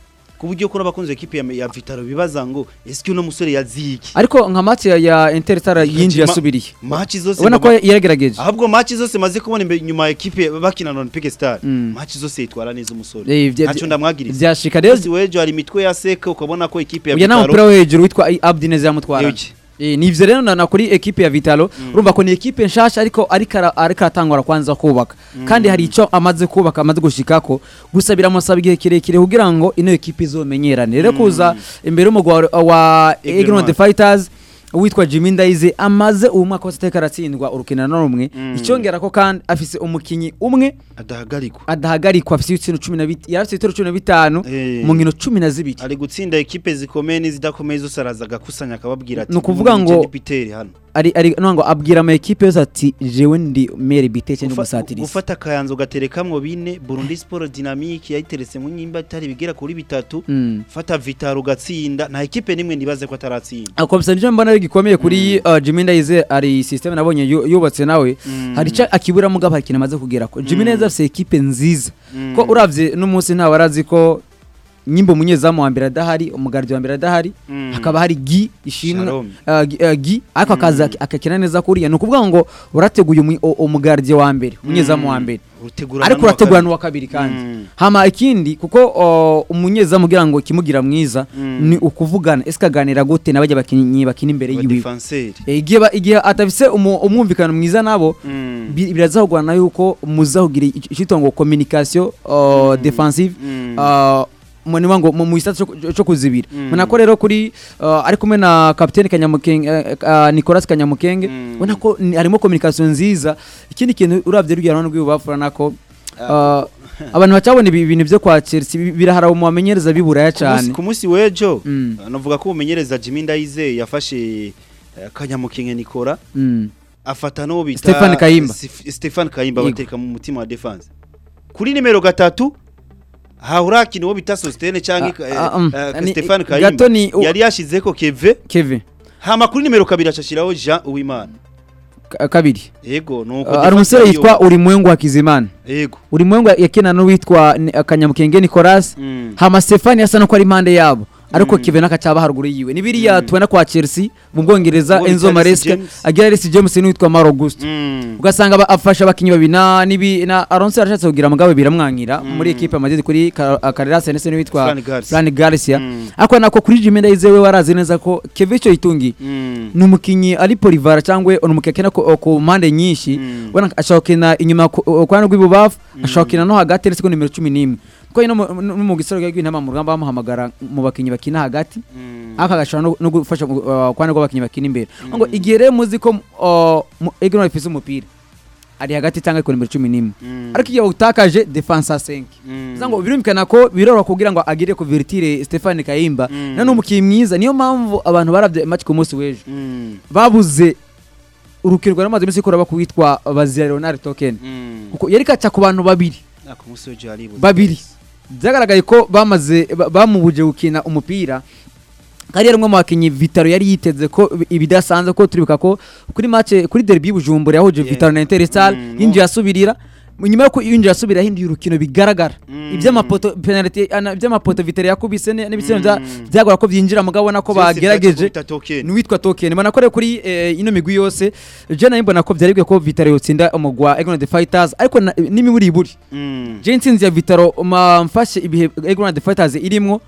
[SPEAKER 1] ku buryo kuri abakunzi equipe ya, ya Vitaro bibaza ngo eske uno musore yaziki.
[SPEAKER 2] ariko nka match ya, ya Interstar yinjiye
[SPEAKER 1] Ma-
[SPEAKER 2] asubiriye
[SPEAKER 1] Match zose
[SPEAKER 2] ubona ko
[SPEAKER 1] mama-
[SPEAKER 2] yaragerageje
[SPEAKER 1] ahubwo match zose maze kubona imbere nyuma ya equipe bakina na Olympic Star.
[SPEAKER 2] Mm.
[SPEAKER 1] Match zose yitwara neza umusore.
[SPEAKER 2] Eh, vya-
[SPEAKER 1] Ntaco ndamwagiriza.
[SPEAKER 2] vyashika rero
[SPEAKER 1] Umunsi w'ejo hari imitwe ya seka ukabona ko equipe ya
[SPEAKER 2] uya nta
[SPEAKER 1] Vitaro
[SPEAKER 2] mupira wo hejuru witwa Abdi Neza yamutwara
[SPEAKER 1] Yuki.
[SPEAKER 2] Eh, nivyo rero na, na kuri ekipe ya Vitalo urumva ko ni ekipe nshasha ariko ariko ara- ariko aratangura kwanza kubaka kandi hari ico amaze kubaka amaze gushikako gusa biramusaba igihe kirekire kugira ngo ino ekipe izomenyerane rero kuza imbere y'umugwa wa- wa
[SPEAKER 1] Aigle
[SPEAKER 2] Aigle
[SPEAKER 1] Noir.
[SPEAKER 2] the Fighters witwa Jimmy Ndaize amaze uwo mwaka wose ateka aratsindwa urukino na rumwe
[SPEAKER 1] Mm.
[SPEAKER 2] icyongera ko kandi afise umukinyi umwe
[SPEAKER 1] adahagarikwa.
[SPEAKER 2] adahagarikwa afise ibitsina cumi na bit- yari afise ibitero cumi na bitanu
[SPEAKER 1] Eh.
[SPEAKER 2] mu nkino cumi na zibiri
[SPEAKER 1] ari gutsinda ekipe zikomeye n'izidakomeye zose araza agakusanya akababwira ati
[SPEAKER 2] Ni ukuvuga
[SPEAKER 1] "Muri
[SPEAKER 2] ngo-
[SPEAKER 1] Jedi Peter hano
[SPEAKER 2] ari ari no ngo abwira ama ekipe yose ati jewe ndi mere biteke ndi
[SPEAKER 1] Gufa-
[SPEAKER 2] umusatirizi
[SPEAKER 1] gufata akayanzo gaterekamwo bine Burundi Sport Dynamique yayiteretse mu nyimba itari bigera kuri bitatu
[SPEAKER 2] Mm.
[SPEAKER 1] fata Vitaro gatsinda nta ekipe nimwe nibaze ko ataratsinda
[SPEAKER 2] akomisa nico mbona ari gikomeye kuri uh, Jimmy Ndaize ari system nabonye yu- yubatse nawe
[SPEAKER 1] Mm.
[SPEAKER 2] hari ico akibura mugabo hari ikintu amaze kugera ko Jimmy
[SPEAKER 1] Mm.
[SPEAKER 2] Ndaize afise ekipe nziza
[SPEAKER 1] Mm.
[SPEAKER 2] ko uravye n'umunsi ntawe arazi ko nyimbo umunyezamu wa mbere adahari umugardi wa mbere adahari
[SPEAKER 1] Mm.
[SPEAKER 2] hakaba hari gi ishimwe
[SPEAKER 1] Shalom.
[SPEAKER 2] uh, gi, uh, gi ariko akaza ak- akakina neza kuriya ni ukuvuga ngo urateguye umu- u- umugardi wa mbere umunyezamu wa mbere
[SPEAKER 1] Utegurana
[SPEAKER 2] ariko
[SPEAKER 1] n'uwa
[SPEAKER 2] urategura
[SPEAKER 1] kabiri.
[SPEAKER 2] n'uwa kabiri kandi
[SPEAKER 1] Mm.
[SPEAKER 2] hama ikindi kuko uh, umunyezamu kugira ngo kimugira mwiza
[SPEAKER 1] Mm.
[SPEAKER 2] ni ukuvugana ese kaganira gute n'abajya bakinyi bakina imbere
[SPEAKER 1] Aba
[SPEAKER 2] yiwe
[SPEAKER 1] defenseur.
[SPEAKER 2] Eh, igihe ba- igihe atafise umu- umwumvikano mwiza nabo
[SPEAKER 1] Mm.
[SPEAKER 2] bi- birazahugwana yuko muzahugira icyitwa ngo communication uh,
[SPEAKER 1] Mm.
[SPEAKER 2] defensive
[SPEAKER 1] Mm.
[SPEAKER 2] uh, mu niba ngo mu mu gisata cyo- cyo kuzibira
[SPEAKER 1] Mm.
[SPEAKER 2] ubona ko rero kuri uh, ari kumwe na kapiteni kanyamukenge uh, uh, Nicolas kanyamukenge
[SPEAKER 1] Mm.
[SPEAKER 2] ubona ko ni- harimo communication nziza ikindi kintu uravye rugero rw'ibubafu urabona ko uh, abantu bacabona ibi bintu byo kwa Chelsea bi- birahara mu bamenyereza biburaya
[SPEAKER 1] Ku munsi-
[SPEAKER 2] cyane
[SPEAKER 1] ku munsi w'ejo
[SPEAKER 2] Mm.
[SPEAKER 1] navuga ko umumenyereza Jimmy Ndaize yafashe eh, Kanyamukinge Nikora
[SPEAKER 2] Mm.
[SPEAKER 1] afata n'uwo bita
[SPEAKER 2] Stefan Kayimba.
[SPEAKER 1] Sif- Stefan Kayimba
[SPEAKER 2] Yego.
[SPEAKER 1] bateka mu mutima wa defense kuri nimero gatatu haurakina uwo bita Sostene cyangwa
[SPEAKER 2] Ah, ah, um,
[SPEAKER 1] eh,
[SPEAKER 2] ni-
[SPEAKER 1] Stefan
[SPEAKER 2] gato
[SPEAKER 1] Kayimba
[SPEAKER 2] ni- u-
[SPEAKER 1] yari yashizeko Keve
[SPEAKER 2] Kevin
[SPEAKER 1] hama kuri nimero kabiri acashiraho Jean Uwimana
[SPEAKER 2] ka- kabiri
[SPEAKER 1] yego nuko
[SPEAKER 2] Uh, hari umusore
[SPEAKER 1] defense
[SPEAKER 2] yitwa urimwengu hakizimana
[SPEAKER 1] yego
[SPEAKER 2] urimwengu yakina n'uwitwa ni- kanyamukenge Nicolas
[SPEAKER 1] Mm.
[SPEAKER 2] hama Stefani asa no ko ari impande yabo ariko
[SPEAKER 1] Mm.
[SPEAKER 2] Kevin akacaba haruguru yiwe ni biriya
[SPEAKER 1] Mm.
[SPEAKER 2] tubona kwa Chelsea mu Bwongereza
[SPEAKER 1] Uwo
[SPEAKER 2] Enzo
[SPEAKER 1] bita Reece
[SPEAKER 2] Maresca
[SPEAKER 1] James.
[SPEAKER 2] agira Reece James n'uwitwa Mauro Augusto
[SPEAKER 1] Mm.
[SPEAKER 2] ugasanga ba- afasha abakinyi babiri na nibi na Alonso yarashatse kugira mugabo biramwankira
[SPEAKER 1] Mm.
[SPEAKER 2] muri equipe amageze kuri Carreras ndetse n'uwitwa
[SPEAKER 1] Fran Garcia.
[SPEAKER 2] Fran Garcia
[SPEAKER 1] Mm.
[SPEAKER 2] ariko nako kuri Jimmy Ndaize we warazi neza ko Kevin cyo itungi
[SPEAKER 1] Mm.
[SPEAKER 2] ni umukinyi ari polivara cyangwa ni umukinyi akina ku, ku mpande nyinshi
[SPEAKER 1] Mm.
[SPEAKER 2] ubona ashobora gukina inyuma ku ku ruhande rw'ibubafu ashobora gukina no hagati ndetse ko nimero cumi n'imwe kuko no mu- no mu gisoro rw'intama mu rugamba bamuhamagara mu bakinyi bakina hagati
[SPEAKER 1] Mm.
[SPEAKER 2] ariko agashobora no- no gufasha uh, ku ruhande rw'abakinyi bakina imbere ngo igihe rero muzi ko uh, mu- Egle Noir ifise umupira ari hagati cyangwa ku nimero cumi n'imwe
[SPEAKER 1] Mm.
[SPEAKER 2] ariko igihe utakaje defense a 5
[SPEAKER 1] Mm.
[SPEAKER 2] Bivuze ngo birumvikana ko biroroha kugira ngo agire ku vertire Stefani Kayimba
[SPEAKER 1] Mm.
[SPEAKER 2] na n'umukinnyi mwiza niyo mpamvu abantu baravye match ku munsi w'ejo
[SPEAKER 1] Mm.
[SPEAKER 2] babuze urukino rwamaze iminsi ikora bakwitwa bazira Leonard Token
[SPEAKER 1] Mm.
[SPEAKER 2] kuko yari kaca ku bantu babiri
[SPEAKER 1] Ah, ku munsi w'ejo haribuze.
[SPEAKER 2] babiri byagaragaye ko bamaze ba- bamubuje gukina umupira kandi yari umwe mu bakinnyi Vitaro yari yiteze ko ibi- ibidasanzwe ko turibuka ko kuri match kuri derby y'Ubujumbura yahuje
[SPEAKER 1] Yeah.
[SPEAKER 2] Vitaro na Interstar
[SPEAKER 1] Mm,
[SPEAKER 2] yinjiye asubirira nyuma yo yinjiye asubira yahinduye urukino bigaragara
[SPEAKER 1] Mm.
[SPEAKER 2] iby'amapoto penalty ana- iby'amapoto Vitaro yakubise ne- n'ibitsina bya-
[SPEAKER 1] Mm.
[SPEAKER 2] byagora ko byinjira mugabo ubona ko
[SPEAKER 1] Vyose
[SPEAKER 2] bagerageje
[SPEAKER 1] vyatse kubita token.
[SPEAKER 2] n'uwitwa token mbona ko rero kuri eh, ino migwi yose je nayo mbona ko byari bikwiye ko Vitaro yotsinda umugwa Egon the Fighters ariko na- n'imiburi iburi
[SPEAKER 1] Mm.
[SPEAKER 2] je intsinzi ya Vitaro ma mfashe ibihe Egon the Fighters irimwo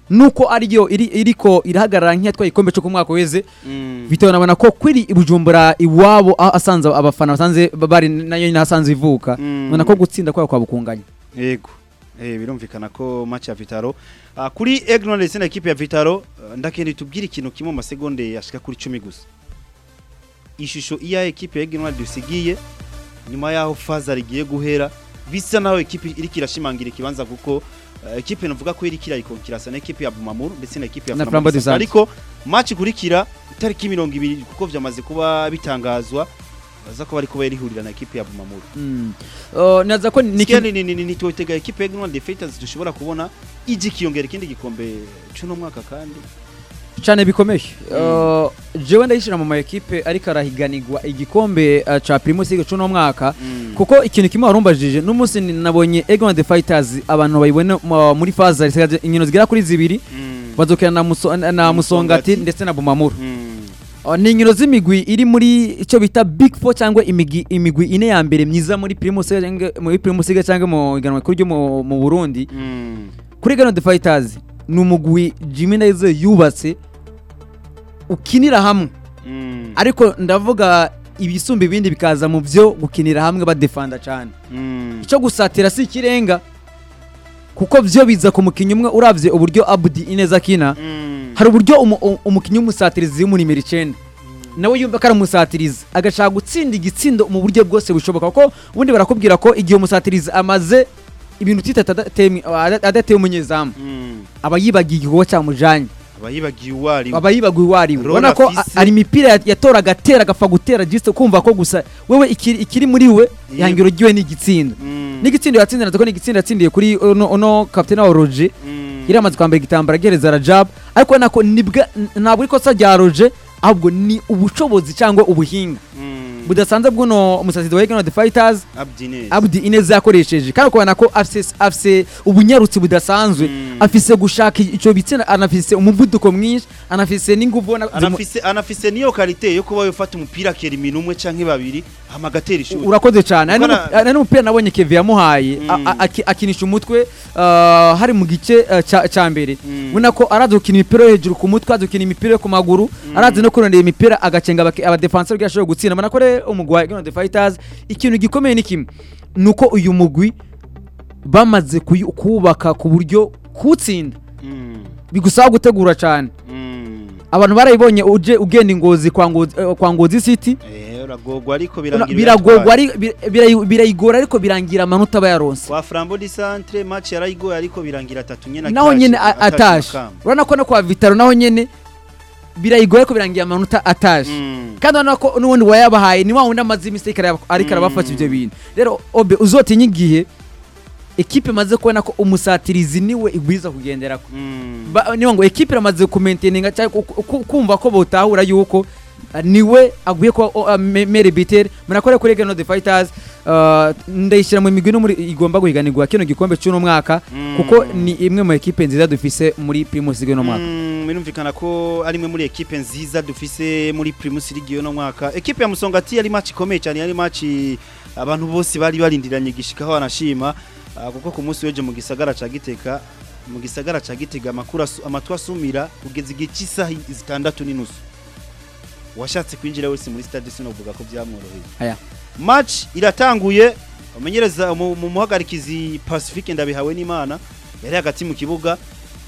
[SPEAKER 2] nuko ariyo iri iriko irahagarara nk'iyatwaye igikombe cyo ku mwaka weze
[SPEAKER 1] Mm.
[SPEAKER 2] bitewe nabona ko kuri ibujumbura iwabo aho asanze abafana basanze bari nayo nyine asanze ivuka
[SPEAKER 1] Mm.
[SPEAKER 2] ubona ko gutsinda kwabo kwa bukunganya
[SPEAKER 1] Yego. Eh birumvikana ko match ya Vitaro. Ah, kuri Egnon ndetse na equipe ya Vitaro ah, ndakende tubwire ikintu kimwe mu masegonde yashika kuri 10 gusa. Ishusho iya equipe ya Egnon dusigiye nyuma yaho Fazar igiye guhera bisa naho equipe iri kirashimangira ikibanza kuko uh, equipe navuga ko iri kirayikonkirasa na equipe ya Bumamuru ndetse na equipe ya
[SPEAKER 2] Na
[SPEAKER 1] Flambeau
[SPEAKER 2] Flambeau du
[SPEAKER 1] Centre.
[SPEAKER 2] Centre.
[SPEAKER 1] ariko match kurikira itariki 20 kuko vyamaze kuba bitangazwa baza ko bari kuba yarihurira na equipe ya Bumamuru.
[SPEAKER 2] Mm. Uh, naza ko ni
[SPEAKER 1] Nikia ni ni ni nitotega equipe ya Green Defenders dushobora kubona iji kiyongera ikindi gikombe cuno mwaka kandi
[SPEAKER 2] cyane bikomeye Uh, jewe ndayishira mu ma equipe ariko arahiganirwa igikombe uh, ca Primus League cuno mwaka kuko ikintu kimwe warumbajije n'umunsi ni- nabonye Egon the Fighters abantu bayibona mu- muri faza zisigaje inkino zigera kuri zibiri bazokina na, muso, na, na Musongati
[SPEAKER 1] Musongati.
[SPEAKER 2] ndetse na Bumamuru Uh, ni inkino z'imigwi iri muri icyo bita Big Four cyangwa imigwi imigwi ine ya mbere myiza muri Primus League cyangwa- muri Primus League cyangwa mu iganwa rikuru ryo mu mu Burundi kuri Egon the Fighters ni umugwi Jimmy Ndayizeye yubatse ukinira hamwe ariko ndavuga ibisumba ibindi bikaza mu byo gukinira hamwe badefanda cyane icyo gusatira si ikirenga kuko byo biza ku mukinnyi umwe uravye uburyo Abdi Ineza akina hari uburyo umu- u- umukinnyi w'umusatirizi yo muri nimero icyenda nawe yumva ko ari umusatirizi agashaka gutsinda igitsindo mu buryo bwose bushoboka kuko ubundi barakubwira ko igihe umusatirizi amaze ibintu utitatu adateye adateye umunyezamu aba yibagiye igikorwa cyamujanye
[SPEAKER 1] abayibagiye uwari
[SPEAKER 2] aba yibagiwe uwo ari we
[SPEAKER 1] Role
[SPEAKER 2] ubona ko a-
[SPEAKER 1] afise.
[SPEAKER 2] ari imipira ya- yatora agatera agapfa gutera jisite kumva ko gusa wewe ikiri, ikiri muri we ihangiro ryiwe ni igitsindo n'igitsindo yatsinze natwe ko ni igitsindo yatsindiye kuri uno, uno kapitene wa Roger yari amaze kwambara igitambaro agereza Rajab ariko ubona ko nibwa n- ntabwo ari ikosa rya Roger ahubwo ni ubushobozi cyangwa ubuhinga budasanzwe bw'uno umusatsi wa Egan the Fighters
[SPEAKER 1] Abdinez
[SPEAKER 2] Abdi Ineza yakoresheje kandi ukabona ko afise afise ubunyarutsi budasanzwe
[SPEAKER 1] Mm.
[SPEAKER 2] afise gushaka icyo bitsina anafise umuvuduko mwinshi anafise n'inguvu ubona zimu-
[SPEAKER 1] anafise anafise niyo karite yo kuba yofata umupira akera iminu umwe canke babiri hama agatera ishuri
[SPEAKER 2] urakoze cyane hari
[SPEAKER 1] Kuko
[SPEAKER 2] n'umu-
[SPEAKER 1] na-
[SPEAKER 2] hari n'umupira nabonye Kevin yamuhaye
[SPEAKER 1] Mm.
[SPEAKER 2] a- a- aki- akinisha umutwe uh, hari mu gice uh, ca- ca mbere
[SPEAKER 1] Mm.
[SPEAKER 2] ubona ko arazi gukina imipira yo hejuru ku mutwe arazi gukina imipira yo ku maguru arazi no kurondera imipira agacenga abake- abadefenseur kugira ashobore gutsinda ubona ko rero umugwi wa Egan the Fighters ikintu gikomeye ni kimwe nuko uyu mugwi bamaze kuyu- kuwubaka ku buryo kuwutsinda
[SPEAKER 1] Mm,
[SPEAKER 2] bigusaba gutegura cyane
[SPEAKER 1] mm.
[SPEAKER 2] abantu barayibonye uje ugenda ingozi kwa ngozi, eh, kwa ngozi city
[SPEAKER 1] Eh, uragorwa ariko
[SPEAKER 2] Una-
[SPEAKER 1] birangira
[SPEAKER 2] biragorwa
[SPEAKER 1] uyatwaye.
[SPEAKER 2] ari- bir- birayi- birayigora ariko birangira amanota bayaronse
[SPEAKER 1] kwa Flambeau du Centre match yarayigoye ariko birangira atatu nyene
[SPEAKER 2] naho
[SPEAKER 1] atashe-
[SPEAKER 2] nyene a-
[SPEAKER 1] atashe
[SPEAKER 2] atashe
[SPEAKER 1] makamba.
[SPEAKER 2] urabona ko no kwa vitaro naho nyene birayigora ariko birangira amanota atashe
[SPEAKER 1] Mm.
[SPEAKER 2] kandi urabona ko n'ubundi wayabahaye ni wa wundi amaze iminsi ariko araba- ariko arabafata ibyo bintu rero obe uzotinye igihe ekipe imaze kubona ko umusatirizi niwe igwiza kugenderako
[SPEAKER 1] Mm.
[SPEAKER 2] Ba- niyo ngo ekipe iramaze kumenteninga cyangwa ku- ku- kumva ko botahura yuko uh, niwe aguye kuba uh, me- mere bitere murakore kuri Egan the Fighters uh, ndayishyira mu migwi no muri igomba guhiganirwa kino gikombe cy'uno mwaka
[SPEAKER 1] Mm.
[SPEAKER 2] kuko ni imwe mu ekipe nziza dufise muri Primus League no mwaka
[SPEAKER 1] Mm, birumvikana ko ari imwe muri ekipe nziza dufise muri Primus League no mwaka ekipe ya Musongati yari match ikomeye cyane yari match abantu bose bari barindiranye gishikaho banashima ah, kuko ku munsi w'ejo mu gisagara ca Giteka mu gisagara ca Gitega amakuru asu- amatu asumira kugeza igihe cy'isaha zitandatu n'inusu washatse kwinjira wese muri stade sinovuga ko byamworoheye
[SPEAKER 2] aya
[SPEAKER 1] match iratanguye umenyereza mu mu muhagarikizi Pacifique ndabihawe n'Imana yari hagati mu kibuga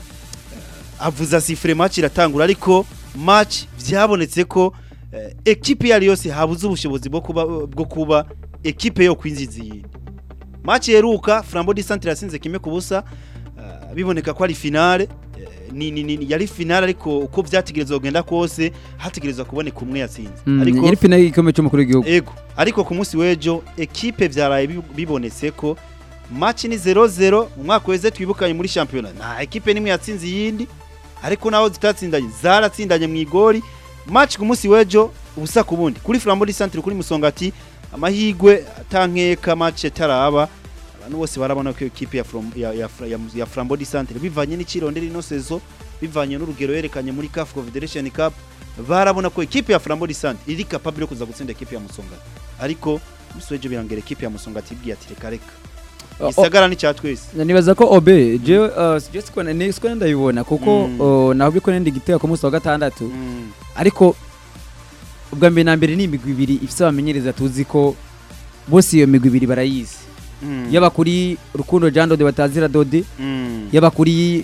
[SPEAKER 1] eh, avuza sifre match iratangura ariko match byabonetse ko eh, ekipe iyo ari yose habuze ubushobozi bwo kuba bwo kuba ekipe yo kwinjiza iyi match yeruka Flambeau du Centre yasinze kimwe ku busa eh, biboneka ko ari finale eh, ni, ni, ni yari finale ariko uko byategerezwa kugenda kose hategerezwa kuboneka umwe yatsinze
[SPEAKER 2] Mm, yari finale y'igikombe cy'umukuru w'igihugu
[SPEAKER 1] Ego, ariko ku munsi w'ejo ekipe byaraye bi- bibonetse ko match ni 0-0 mu mwaka weze twibukanye muri championnat. Nta ekipe nimwe yatsinze iyindi, ariko naho zitatsindanye zaratsindanye mu igori. Match ku munsi w'ejo ubusa ku bundi. Kuri Flambeau du Centre kuri Musongati amahigwe atankeka match taraba. Abantu bose barabona ko ekipe ya From ya ya, ya, ya Flambeau du Centre bivanye n'ikirondera ino sezo bivanye n'urugero yerekanye muri CAF Confederation Cup barabona ko ekipe ya Flambeau du Centre iri capable yo kuza gutsinda ekipe ya Musongati ariko umuswejo birangera ekipe ya Musongati ibwiye ati reka reka
[SPEAKER 2] o-
[SPEAKER 1] gisagara ni cya twese
[SPEAKER 2] nibaza ko obe je uh, je siko ne siko ndabibona kuko
[SPEAKER 1] Mm.
[SPEAKER 2] uh, nahubwo ko ndi gitega ku munsi wa gatandatu
[SPEAKER 1] Mm.
[SPEAKER 2] ariko ubwa mbere na mbere ni imigwi ibiri ifite abamenyereza tuzi ko bose iyo migwi ibiri barayizi
[SPEAKER 1] Mm.
[SPEAKER 2] yaba kuri rukundo jean dode batazira dode
[SPEAKER 1] Mm.
[SPEAKER 2] yaba kuri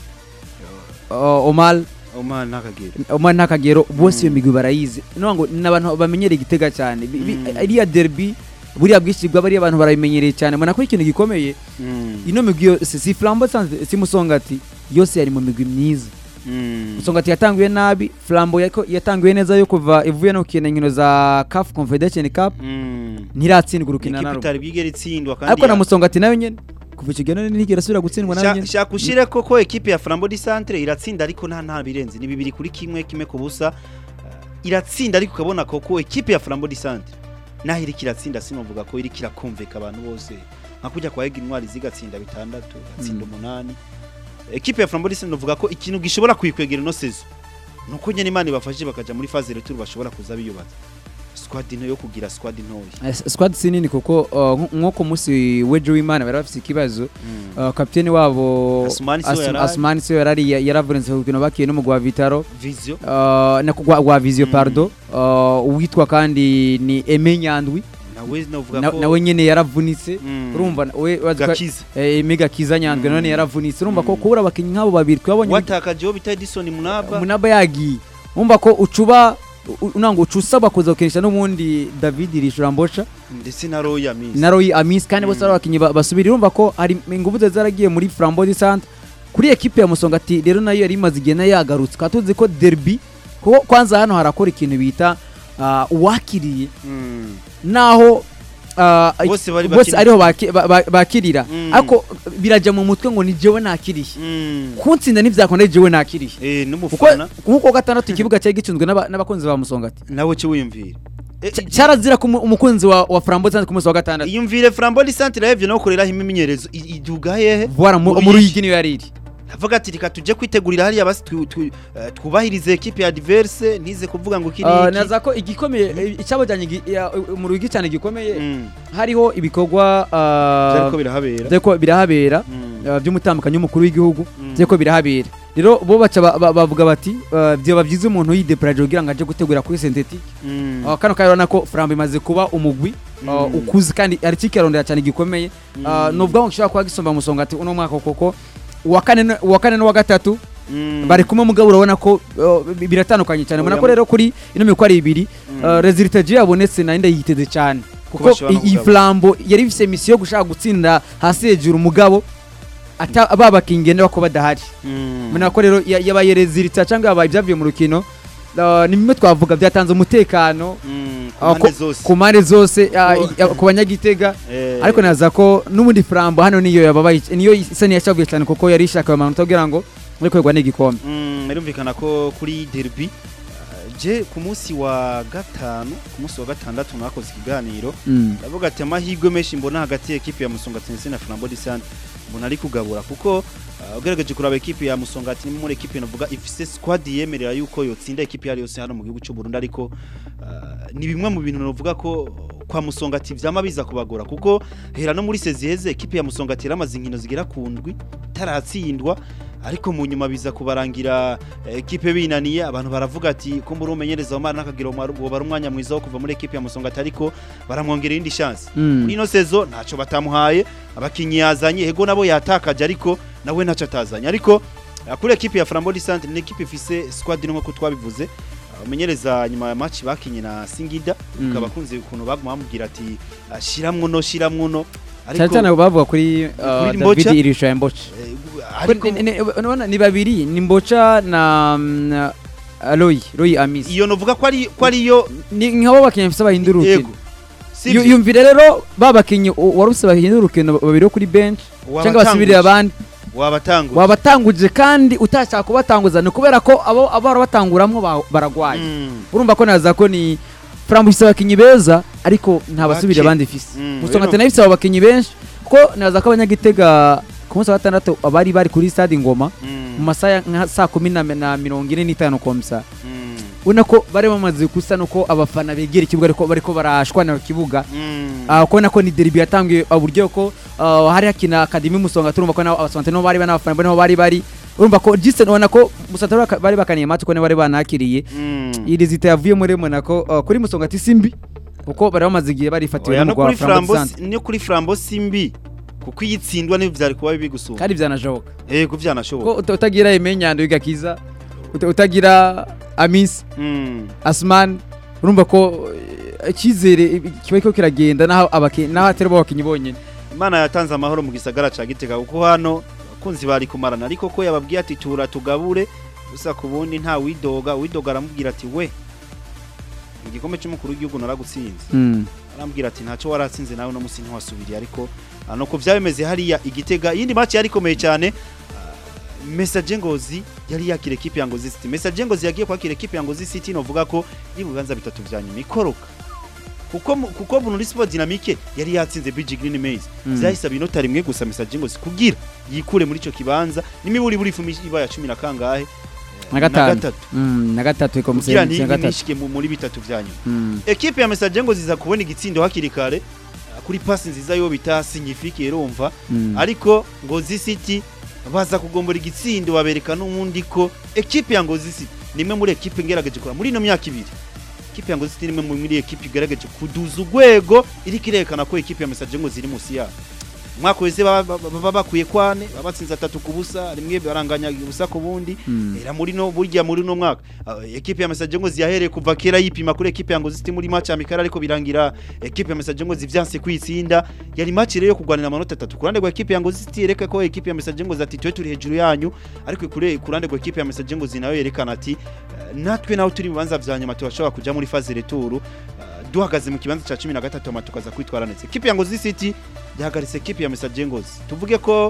[SPEAKER 2] uh, omar
[SPEAKER 1] Omar ntakagera
[SPEAKER 2] omar ntakagero bose iyo
[SPEAKER 1] Mm.
[SPEAKER 2] migwi barayizi no ngo ni abantu bamenyereye igitega cyane Bi- bi-
[SPEAKER 1] Mm.
[SPEAKER 2] iriya derby buriya bwishyirwa bariya abantu barabimenyereye cyane mbona ko ikintu gikomeye
[SPEAKER 1] Mm.
[SPEAKER 2] ino migwi yo- si si flambo sanze si musongati yose yari mu migwi myiza
[SPEAKER 1] Mm.
[SPEAKER 2] musongati yatanguye nabi flambo yako- yatanguye neza yo kuva ivuye no gukina inkino za CAF Confederation Cup
[SPEAKER 1] Mm.
[SPEAKER 2] ntiratsindwa urukino na
[SPEAKER 1] Ikipe
[SPEAKER 2] rumwe
[SPEAKER 1] itari bwigera itsindwa kandi
[SPEAKER 2] ariko na
[SPEAKER 1] ya-
[SPEAKER 2] musongati nayo nyene kuva icyo gihe none ntigera asubira gutsindwa nayo
[SPEAKER 1] Sha-
[SPEAKER 2] nyene
[SPEAKER 1] shaka ushire koko ekipe ya Flambeau du Centre iratsinda ariko nta nta birenze ni bibiri kuri kimwe kimwe ku busa Uh, iratsinda ariko ukabona koko ekipe ya Flambeau du Centre naho iri kiratsinda sinovuga ko iri kirakumvika abantu bose nka kujya kwa Ega Intwari zigatsinda bitandatu gatsinda
[SPEAKER 2] Mm.
[SPEAKER 1] umunani ekipe ya Flambeau du Centre novuga ko ikintu gishobora kuyikwegera ino sezo nuko nyene Imana ibafashije bakaja muri phase retour bashobora kuza biyubatsa squad nto yo kugira squad ntoya
[SPEAKER 2] Eh, squad si nini kuko uh, nk- nko ku munsi w'ejo w'imana bari bafite ikibazo uh, kapiteni wabo
[SPEAKER 1] Asmani siwe
[SPEAKER 2] As-
[SPEAKER 1] yarari.
[SPEAKER 2] asmani siwe yarari ya- yaravunitse ku rukino bakiye no mu gwa vitaro
[SPEAKER 1] vision
[SPEAKER 2] uh, na gwa, gwa visio
[SPEAKER 1] Mm.
[SPEAKER 2] pardo uh, uwitwa kandi ni eme nyandwi
[SPEAKER 1] nawe novuga
[SPEAKER 2] Na-
[SPEAKER 1] ko
[SPEAKER 2] nawe nyene yaravunitse
[SPEAKER 1] Mm.
[SPEAKER 2] urumva we wazi ko-
[SPEAKER 1] gakiza
[SPEAKER 2] eh, mega kiza nyandwi
[SPEAKER 1] Mm.
[SPEAKER 2] none yaravunitse urumva ko
[SPEAKER 1] Mm.
[SPEAKER 2] kubura abakinnyi nk'abo babiri twabonye
[SPEAKER 1] watakajeho bita Edison Munaba
[SPEAKER 2] munaba yagiye urumva ko ucuba u- unango uca usaba kuza gukinisha n'ubundi david rishurambosha
[SPEAKER 1] ndetse na Roya Miss
[SPEAKER 2] na roy amis kandi bose
[SPEAKER 1] Mm.
[SPEAKER 2] ari abakinnyi ba- basubira urumva ko hari ingufu ze zaragiye muri flambo de centre kuri ekipe ya musongati rero nayo yari imaze igihe nayo yagarutse tukaba tuzi ko derby ko kwanza hano harakora ikintu bita uh, uwakiriye
[SPEAKER 1] Mm.
[SPEAKER 2] naho uh,
[SPEAKER 1] Bose bari
[SPEAKER 2] bose
[SPEAKER 1] bakiri-
[SPEAKER 2] ariho baki- ba- ba- bakirira
[SPEAKER 1] Mm.
[SPEAKER 2] ariko birajya mu mutwe ngo ni jewe nakiriye
[SPEAKER 1] Mm.
[SPEAKER 2] kuntsinda ntibyakunda jewe nakiriye
[SPEAKER 1] Eh
[SPEAKER 2] kuko
[SPEAKER 1] n'umufana
[SPEAKER 2] nk'uko gatandatu ikibuga cyari gicunzwe n'aba- n'abakunzi ba musongati
[SPEAKER 1] nawe cyo wiyumvira Eh,
[SPEAKER 2] Cya- cyarazira ko umu- umukunzi wa, wa frambo cyangwa ku munsi wa gatandatu
[SPEAKER 1] iyumvire Flambeau du Centre yevye no koreraho imimenyerezo I- iduga hehe
[SPEAKER 2] voila mu
[SPEAKER 1] Mu
[SPEAKER 2] mu
[SPEAKER 1] Ruyigi.
[SPEAKER 2] ruyigi niyo yari iri
[SPEAKER 1] avuga ati reka tujye kwitegurira hariya basi tu- tu- eh, twubahirize ekipe ya diverse ntize kuvuga ngo kiri
[SPEAKER 2] Uh,
[SPEAKER 1] iki.
[SPEAKER 2] naza ko igikomeye eh, icyabajyanye gi- ya- mu ruyigi cyane gikomeye
[SPEAKER 1] Mm.
[SPEAKER 2] hariho ibikorwa
[SPEAKER 1] byariko
[SPEAKER 2] uh,
[SPEAKER 1] birahabera
[SPEAKER 2] byariko birahabera
[SPEAKER 1] Mm.
[SPEAKER 2] uh, by'umutambukanyi w'umukuru w'igihugu
[SPEAKER 1] Mm.
[SPEAKER 2] byariko birahabera rero bo baca ba- ba- bavuga bati uh, byaba byiza umuntu yideparaje kugira ngo aje gutegura kuri synthetic
[SPEAKER 1] Mm.
[SPEAKER 2] uh, kano kari urabona ko frambo imaze kuba umugwi uh,
[SPEAKER 1] Mm.
[SPEAKER 2] ukuze kandi ari kikirondera cyane gikomeye uh,
[SPEAKER 1] Mm.
[SPEAKER 2] nuvuga ngo gishobora kuba gisumba musongati uno mwaka koko uwa kane n- uwa kane n'uwa gatatu
[SPEAKER 1] Mm.
[SPEAKER 2] bari kumwe mugabo urabona ko uh, bi- biratandukanye cyane ubona ko
[SPEAKER 1] Oya.
[SPEAKER 2] rero kuri ino miko ari ibiri
[SPEAKER 1] Mm.
[SPEAKER 2] uh, resultat je yabonetse nari ndayiteze cyane kuko
[SPEAKER 1] bashobora no
[SPEAKER 2] i- iyi
[SPEAKER 1] kugaba.
[SPEAKER 2] flambo yari ifise misiyo yo gushaka gutsinda hasi hejuru umugabo ata babakingende bako badahari
[SPEAKER 1] Mm.
[SPEAKER 2] mbona ko rero ya- yabaye resultat cyangwa yabaye ibyavuye mu rukino uh, ni bimwe twavuga byatanze umutekano
[SPEAKER 1] Mm. Ku
[SPEAKER 2] uh,
[SPEAKER 1] mpande
[SPEAKER 2] ku-
[SPEAKER 1] zose
[SPEAKER 2] ku mpande zose uh,
[SPEAKER 1] Ko-
[SPEAKER 2] i- ku banyagitega
[SPEAKER 1] Eh,
[SPEAKER 2] ariko naza ko n'ubundi flambo hano niyo yababaye niyo isa niyashavuye cyane kuko yari ishaka amanota kugira ngo muri kwegwa n'igikombe
[SPEAKER 1] Mm, birumvikana ko kuri derby uh, je ku munsi wa gatanu ku munsi wa gatandatu nakoze ikiganiro
[SPEAKER 2] Mm.
[SPEAKER 1] ndavuga ati amahirwe menshi mbona hagati ya ekipe ya Musongati ndetse na Flambeau du Centre mbona ari kugabura kuko uh, ugerageje kuraba ekipe ya Musongati ni muri ekipe navuga ifise squad yemerera yuko yotsinda ekipe yari yose hano mu gihugu cy'u Burundi ariko uh, ni bimwe mu bintu navuga ko kwa Musongati vyama biza kubagora kuko hera no muri seziheze ekipe ya Musongati yaramaze inkino zigera ku ndwi taratsindwa ariko mu nyuma biza kubarangira eh, ekipe binaniye abantu baravuga ati ko muri umenyereza Omar nakagira ngo bari umwanya mwiza wo kuva muri ekipe ya Musongati ariko baramwongerera indi chance
[SPEAKER 2] Mm.
[SPEAKER 1] muri ino sezo ntacyo batamuhaye abakinyi yazanye ego nabo yatakaje ariko nawe ntacyo atazanye ariko eh, kuri ekipe ya Flambeau du Centre ni ekipe ifise squad nko twabivuze Uh, umenyereza nyuma ya match bakinye na Singida
[SPEAKER 2] Mm.
[SPEAKER 1] ukaba kunze ukuntu baguma bamubwira ati "Ah, shiramwo no shiramwo no
[SPEAKER 2] cyane cyane bavuga kuri uh,
[SPEAKER 1] Kuri
[SPEAKER 2] David
[SPEAKER 1] Mbocha?
[SPEAKER 2] Irisha Mbocha
[SPEAKER 1] eh, ariko
[SPEAKER 2] Ni- ni- urabona ni babiri ni Mbocha na mm, na Roy Roy Amis
[SPEAKER 1] iyo novuga ko ari ko ariyo
[SPEAKER 2] ni nk'abo bakinnyi bafite bahindura
[SPEAKER 1] yego
[SPEAKER 2] urukino
[SPEAKER 1] sivyo?
[SPEAKER 2] Yu- yumvire rero babakinnyi waruse bahindura urukino babiri bo kuri bench cyangwa basubirira abandi
[SPEAKER 1] wabatanguje
[SPEAKER 2] wabatanguje kandi utashaka kubatanguza ni kubera ko abo abo barabatanguramwo ba- baragwaye
[SPEAKER 1] Mm.
[SPEAKER 2] urumva ko naza ko ni Frambo ifise abakinnyi beza ariko nta basubira
[SPEAKER 1] Bake.
[SPEAKER 2] abandi ifise
[SPEAKER 1] Mm,
[SPEAKER 2] Musonga
[SPEAKER 1] rero-
[SPEAKER 2] nayo ifise abo bakinnyi benshi ko naza ko abanyagitega ku munsi wa gatandatu abari bari kuri stade Ngoma
[SPEAKER 1] Mm.
[SPEAKER 2] mu masaha ya nka saa kumi na na mirongo ine n'itanu komsa
[SPEAKER 1] Mm.
[SPEAKER 2] ubona ko bari bamaze gusa nuko abafana begera ikibuga ariko bariko barashwana ku kibuga
[SPEAKER 1] Mm.
[SPEAKER 2] Ah, kubona ko ni derby yatangiye uburyo ko ah, hari hakina akademi musonga turumva ko nabo abasante no bari n'abafana niho bari bari urumva ko jiste ubona ko musante bari- bari bakaniye match ko ne bari banakiriye
[SPEAKER 1] Mm.
[SPEAKER 2] iri zita yavuye muri Monaco ah, kuri musonga ati simbi kuko bari bamaze igihe barifatiwe
[SPEAKER 1] Oya, no
[SPEAKER 2] n'umugwa
[SPEAKER 1] kuri
[SPEAKER 2] wa Flambeau
[SPEAKER 1] frambo
[SPEAKER 2] Sante
[SPEAKER 1] no kuri frambo simbi kuko iyo itsindwa n'ibyo byari kuba bibi gusumba
[SPEAKER 2] kandi byanashoboka
[SPEAKER 1] eh ko byanashoboka
[SPEAKER 2] ko uta- utagira imenyando igakiza uta- utagira amisi
[SPEAKER 1] Mm.
[SPEAKER 2] asman urumva ko eh, icyizere kiba ko kiragenda naho abaki naho atari bo bakinyi bonyene
[SPEAKER 1] Imana yatanze amahoro mu gisagara ca Gitega kuko hano abakunzi bari kumarana ariko ko yababwiye ati tura tugabure gusa ku bundi nta widoga widoga aramubwira ati we igikombe cy'umukuru w'igihugu naragutsinze
[SPEAKER 2] mm.
[SPEAKER 1] arambwira ati ntacyo waratsinze nawe no musi ntiwasubiriye ariko ah, nuko byabimeze hariya igitega iyindi match yari ikomeye cyane ah, Message Ngozi yari yakira equipe ya Ngozi City Message Ngozi yagiye kwakira equipe ya Ngozi City novuga ko ibibanza bitatu vya nyuma ikoroka kuko mu- kuko Burundi Sport Dynamique yari yatsinze BG Green Maize
[SPEAKER 2] Mm.
[SPEAKER 1] vyahise inota rimwe gusa Message Ngozi kugira yikure muri ico kibanza nimiburi buri fumi iba ya 10 na kangahe
[SPEAKER 2] na gatanu
[SPEAKER 1] gatatu
[SPEAKER 2] Mm, na gatatu iko
[SPEAKER 1] kugira
[SPEAKER 2] musenyi na gatatu
[SPEAKER 1] ntishike mu- muri bitatu vya nyuma
[SPEAKER 2] Mm.
[SPEAKER 1] ekipe ya Message ngo ziza kubona igitsindo hakiri kare uh, kuri pasi nziza yo bita signifique rumva
[SPEAKER 2] Mm.
[SPEAKER 1] ariko Ngozi City baza kugombora igitsindo babereka n'ubundi ko ekipe ya Ngozi City nimwe muri ekipe ngerageje kora muri ino myaka ibiri ekipe ya Ngozi City nimwe muri ekipe igerageje kuduza urwego iriko irerekana ko ekipe ya Message ngo ziri musi yabo umwaka wese baba baba bakwiye kwane baba batsinze atatu ku busa rimwe baranganya ubusa ku bundi
[SPEAKER 2] Mm.
[SPEAKER 1] era muri no burya muri no mwaka uh, ekipe ya Message ngo ziyahereye kuva kera yipima kuri ekipe ya Ngozi City muri match amikara ariko birangira ekipe ya Message ngo zivyanse kwitsinda yari match rero yo kugwanira amanota atatu kurande rwa ekipe ya Ngozi City yereka ko ekipe ya Message ngo zati twe turi hejuru yanyu ariko kure kurande rwa ekipe ya Message ngo zinayo yerekana ati uh, natwe naho turi mu bibanza vya nyuma turashobora kuja muri phase retour uh, duhagaze mu kibanza ca 13 ama tukaza kwitwara neza ekipe ya Ngozi City yahagaritse ekipe ya Message Ngozi tuvuge ko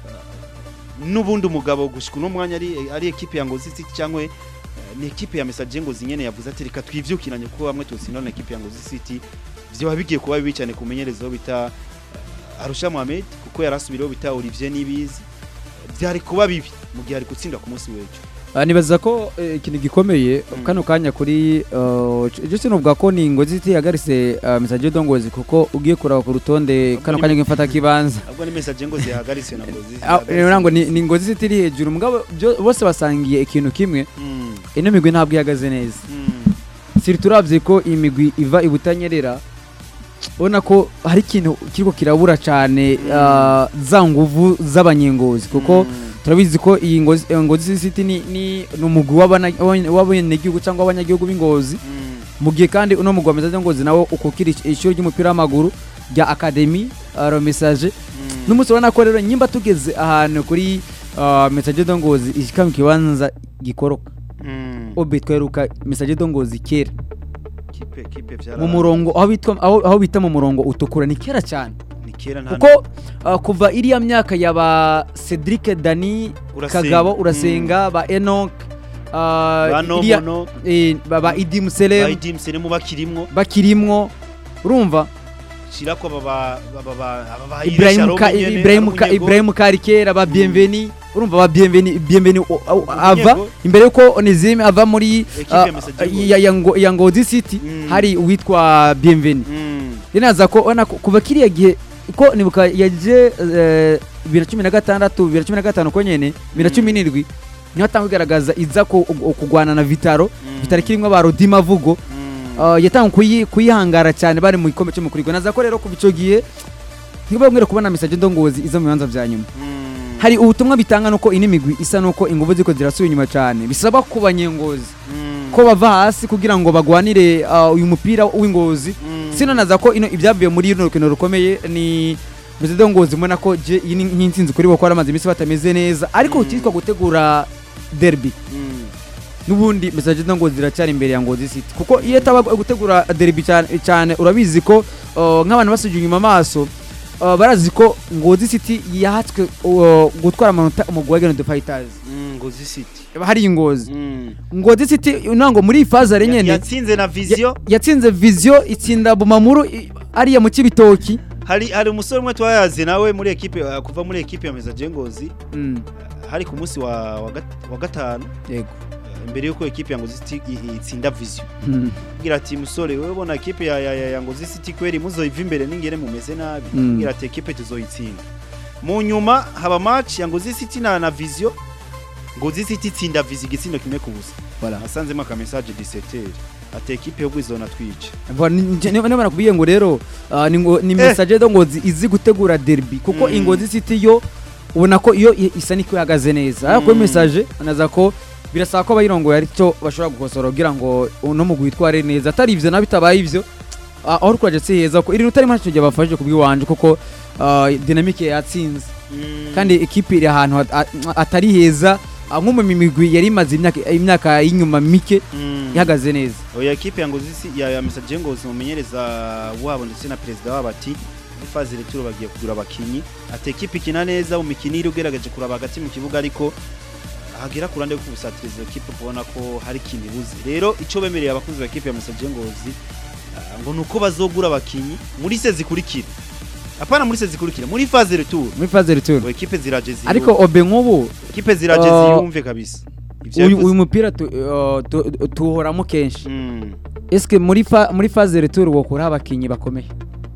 [SPEAKER 1] n'ubundi umugabo gushika uno mwanya ari ari ekipe ya Ngozi City cyangwa eh, ni ekipe ya Message Ngozi nyene yavuze ati reka twivyukiranye kuko bamwe tusinda na ekipe ya Ngozi City vyo bigiye kuba bibi cyane kumenyerezo bita eh, Arusha Mohamed kuko yarasubiriyeho bita Olivier Nibizi byari kuba bibi mu gihe ari gutsinda ku munsi w'ejo
[SPEAKER 2] Ah, nibaza ko eh, ikintu gikomeye
[SPEAKER 1] Mm.
[SPEAKER 2] kano kanya kuri je sinuvuga ko ni ngozi iti yagarise uh, message dongozi kuko ugiye kuraba ku rutonde kano kanya ngifata kibanza
[SPEAKER 1] ahubwo ni Message Ngozi yahagaritse na Ngozi
[SPEAKER 2] Ah, rero nango ni, ni ngozi iti iri hejuru mugabo byo- bose basangiye ikintu kimwe
[SPEAKER 1] Mm,
[SPEAKER 2] ino migwi ntabwo ihagaze neza
[SPEAKER 1] mm,
[SPEAKER 2] siri turavye ko iyi migwi iva ibutanyerera ubona ko hari ikintu kiriko kirabura cane
[SPEAKER 1] Mm.
[SPEAKER 2] ah, za nguvu z'abanyengozi kuko
[SPEAKER 1] mm,
[SPEAKER 2] turabizi ko iyi ngozi eh, ngozi city ni ni ni umugwi w'abana- w'abanye- w'abenegihugu cyangwa abanyagihugu b'ingozi
[SPEAKER 1] mm,
[SPEAKER 2] mu gihe kandi uno mugwi wa message ngozi nawo ukukira ish- ishuri ry'umupira w'amaguru rya academy uh, message
[SPEAKER 1] mm.
[SPEAKER 2] n'umunsi ubona ko rero nyimba tugeze ahantu kuri uh, message dongozi ishika mu kibanza gikoroka
[SPEAKER 1] Mm.
[SPEAKER 2] obe tweruka message dongozi kera
[SPEAKER 1] kipe kipe vyara
[SPEAKER 2] mu murongo aho bitwa aho, aho bita mu murongo utukura ni kera cyane
[SPEAKER 1] ni kera nta
[SPEAKER 2] kuko uh, kuva iriya myaka yaba Cedric Dani
[SPEAKER 1] Urasenga.
[SPEAKER 2] Kagabo urasenga ba Enoch uh,
[SPEAKER 1] bano
[SPEAKER 2] iriya-
[SPEAKER 1] mono
[SPEAKER 2] eh, ba ba Idi Muselem
[SPEAKER 1] bayidim seremu bakirimwo
[SPEAKER 2] bakirimwo urumva
[SPEAKER 1] shirako baba baba baba
[SPEAKER 2] Ibrahim Ka, Ibrahim Ka, Ibrahim Karikera ba Bienveni urumva ba Bienveni Bienveni o- o- ava imbere yuko Onezime ava muri
[SPEAKER 1] Equipe ya
[SPEAKER 2] uh,
[SPEAKER 1] Message Ngozi.
[SPEAKER 2] ya, ya, Ngo- ya Ngozi City
[SPEAKER 1] Mm.
[SPEAKER 2] hari uwitwa Bienveni Rinaza ko ona ko- kuva kiriya gihe ko nibuka yaje eh, bibiri na cumi na gatandatu bibiri na cumi na gatanu ko nyene bibiri na cumi n'indwi niho atanga kugaragaza iza ko kugwana na Vitaro Vitaro kirimwo ba Rodima Vugo uh, yatanga kuyi, kuyihangara cyane bari mu gikombe cy'umukuru w'igihugu. naza ko rero kuva ico gihe ntibabwire kubona message ndongozi iza mu bibanza vya nyuma hari ubutumwa bitanga nuko ini migwi isa nuko inguvu ziko zirasubira inyuma cyane bisaba ku banyengozi ko bava hasi kugira ngo bagwanire uh, uyu mupira w'ingozi sino naza ko ino ibyavuye muri runo rukino rukomeye ni Mzee Ngozi mbona ko je iyi ni nk'intsinzi kuri bo ko aramaze iminsi batameze neza ariko
[SPEAKER 1] Mm.
[SPEAKER 2] utitwa gutegura derby n'ubundi message Ngozi ziracyari imbere ya Ngozi City kuko iyo taba gutegura derby cyane cyane urabizi ko uh, nk'abantu basuje inyuma amaso uh, barazi ko Ngozi City yahatswe uh, gutwara amanota umugwi wa Geno Fighters
[SPEAKER 1] ngozi city
[SPEAKER 2] hari ingozi Ngozi City nango muri iyi faza
[SPEAKER 1] Ya-
[SPEAKER 2] nyene
[SPEAKER 1] yatsinze na vision
[SPEAKER 2] yatsinze vision itsinda bumamuru i- ariya mu kibitoki
[SPEAKER 1] hari hari umusore umwe twayazi nawe muri ekipe uh, kuva muri ekipe ya Message Ngozi
[SPEAKER 2] mm.
[SPEAKER 1] hari ku munsi wa wa gat- wa gatanu
[SPEAKER 2] yego
[SPEAKER 1] mbere yuko ekipe ya Ngozi City i- i- itsinda vision
[SPEAKER 2] Mm.
[SPEAKER 1] kugira ati musore wewe bona ekipe ya, ya, ya, ya Ngozi City kweri muzoiva imbere n'ingere mumeze nabi
[SPEAKER 2] Mm.
[SPEAKER 1] kugira ati ekipe tuzoyitsinda mu nyuma haba match ya Ngozi City na na vision Ngozi City itsinda vision igitsindo kimwe ku busa
[SPEAKER 2] Voilà.
[SPEAKER 1] asanzemo aka message 17 ati ekipe yo kwizona twice
[SPEAKER 2] Voilà, ni- ni- niba nakubwiye ngo rero ah, ni ngo- ni
[SPEAKER 1] Eh.
[SPEAKER 2] message do ngo zi- izi gutegura derby kuko
[SPEAKER 1] Mm.
[SPEAKER 2] ingozi city yo ubona ko iyo i- isa niko ihagaze neza ariko
[SPEAKER 1] Mm.
[SPEAKER 2] message anaza ko birasaba ko abayirongoye ari cyo bashobora gukosora kugira ngo uno mugwi witware neza atari ivyo na bitabaye ivyo ah, aho rukwaje si heza ko iri rutari ntacyo gihe bafashije kubwiwanje kuko ah, dynamique yatsinze kandi ekipe iri ahantu hat- a- atari heza ah, nko mu migwi yari imaze imyaka imyaka y'inyuma mike ihagaze neza
[SPEAKER 1] oya ekipe ya Ngozi City ya, ya message Ngozi mumenyereza wabo ndetse na perezida wabo ati muri faze returo bagiye kugura abakinyi ati ekipe ikina neza mu mikino iri ugerageje kuraba hagati mu kibuga ariko hagera ku ruhande rwo kubusatiriza ekipe kubona ko hari ikintu ibuze rero icyo bemereye abakunzi ba ekipe ya message Ngozi ah, ngo nuko bazogura abakinyi muri se zikurikira apana muri se zikurikira muri faze returo
[SPEAKER 2] muri phase return
[SPEAKER 1] ngo ekipe ziraje ziyumve
[SPEAKER 2] ariko obe nk'ubu
[SPEAKER 1] ekipe ziraje
[SPEAKER 2] uh,
[SPEAKER 1] ziyumve kabisa Ivyo
[SPEAKER 2] uyu
[SPEAKER 1] yavuze-
[SPEAKER 2] uyu mupira tu- uh, tu- tuwuhoramo kenshi
[SPEAKER 1] Mm.
[SPEAKER 2] eske muri fa, muri phase retour wokura abakinyi bakomeye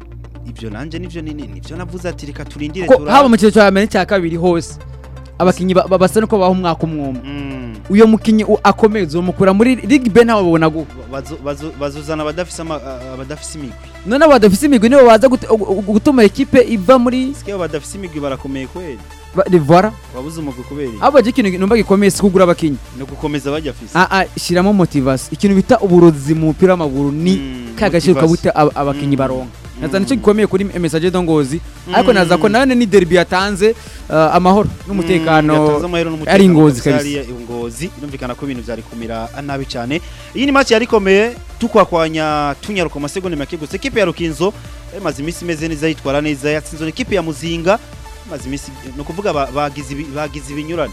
[SPEAKER 1] ibyo nanje nivyo nini nivyo navuze ati reka turindire
[SPEAKER 2] ko
[SPEAKER 1] turabe.
[SPEAKER 2] haba mu cyiciro cya mbere n'icya kabiri hose abakinyi ba- ba- basa nuko baha umwaka umwumwe
[SPEAKER 1] Mm.
[SPEAKER 2] uyo mukinyi u- akomeye uzomukura muri ligue b ntawe babona gu
[SPEAKER 1] Bazo- bazo- bazuzana abadafise ama- a- abadafise imigwi
[SPEAKER 2] none badafise imigwi nibo baza gute- gu- gu- gutuma ekipe iva muri
[SPEAKER 1] sike badafise imigwi barakomeye kweli
[SPEAKER 2] ba- rivara
[SPEAKER 1] wabuze umugwi kubera iki?
[SPEAKER 2] abo je ikintu numva gikomeye si kugura abakinyi
[SPEAKER 1] ni ugukomeza bajyafise
[SPEAKER 2] ah ah shiramo motivation ikintu bita uburozi mu mupira w'amaguru ni
[SPEAKER 1] Mm,
[SPEAKER 2] ka gaciro
[SPEAKER 1] motivation.
[SPEAKER 2] kabute ab- abakinyi
[SPEAKER 1] Mm.
[SPEAKER 2] baronka naza
[SPEAKER 1] Mm.
[SPEAKER 2] nicyo gikomeye kuri message do ngozi ariko naza ko
[SPEAKER 1] Mm.
[SPEAKER 2] nane ni derby yatanze uh, amahoro
[SPEAKER 1] Mm, yatanze
[SPEAKER 2] n'umutekano
[SPEAKER 1] amahero n'umutekano
[SPEAKER 2] ari Ngozi
[SPEAKER 1] kabisa
[SPEAKER 2] kabisa.
[SPEAKER 1] hariya i ngozi birumvikana ko ibintu byari kumira nabi cyane iyi ni match yari ikomeye tukwakwanya tunyaruka mu masegonda make gusa ekipe ya rukinzo imaze iminsi imeze neza yitwara neza yatsinze ekipe ya muzinga imaze iminsi ni ukuvuga ba- bagize ibi- bagize ibinyurane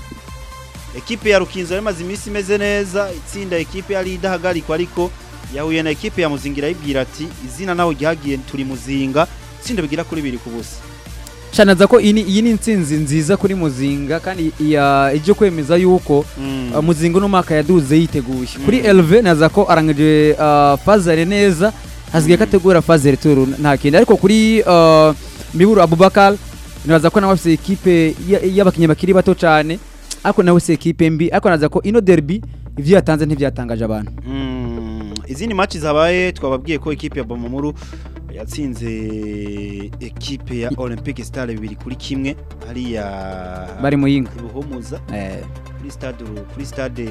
[SPEAKER 1] ekipe ya rukinzo yari imaze iminsi imeze neza itsinda ekipe yari idahagarikwa ariko yahuye na ekipe ya muzinga irayibwira ati izina nawe ryagiye turi muzinga itsinda bigira kuri biri ku busa
[SPEAKER 2] shanaza ko iyi ni- iyi ni intsinzi nziza kuri muzinga kandi iya ije kwemeza yuko
[SPEAKER 1] Mm.
[SPEAKER 2] uh, muzinga uno mwaka yaduze yiteguye kuri
[SPEAKER 1] Mm.
[SPEAKER 2] LV naza ko arangije uh, fazare neza hasigaye ko ategura fazare tour nta kindi ariko kuri uh, Miburu Abubakar naza ko nawe afite ekipe ya- y'abakinnyi bakiri bato cyane ariko nawe si ekipe mbi ariko naza ko ino derby ivyo yatanze ntibyatangaje abantu
[SPEAKER 1] Mm, izindi match zabaye twababwiye ko ekipe ya Bomamuru yatsinze ekipe ya Olympic Star bibiri kuri kimwe hariya
[SPEAKER 2] bari muyinga
[SPEAKER 1] ibuhumuza
[SPEAKER 2] eh,
[SPEAKER 1] kuri stade kuri stade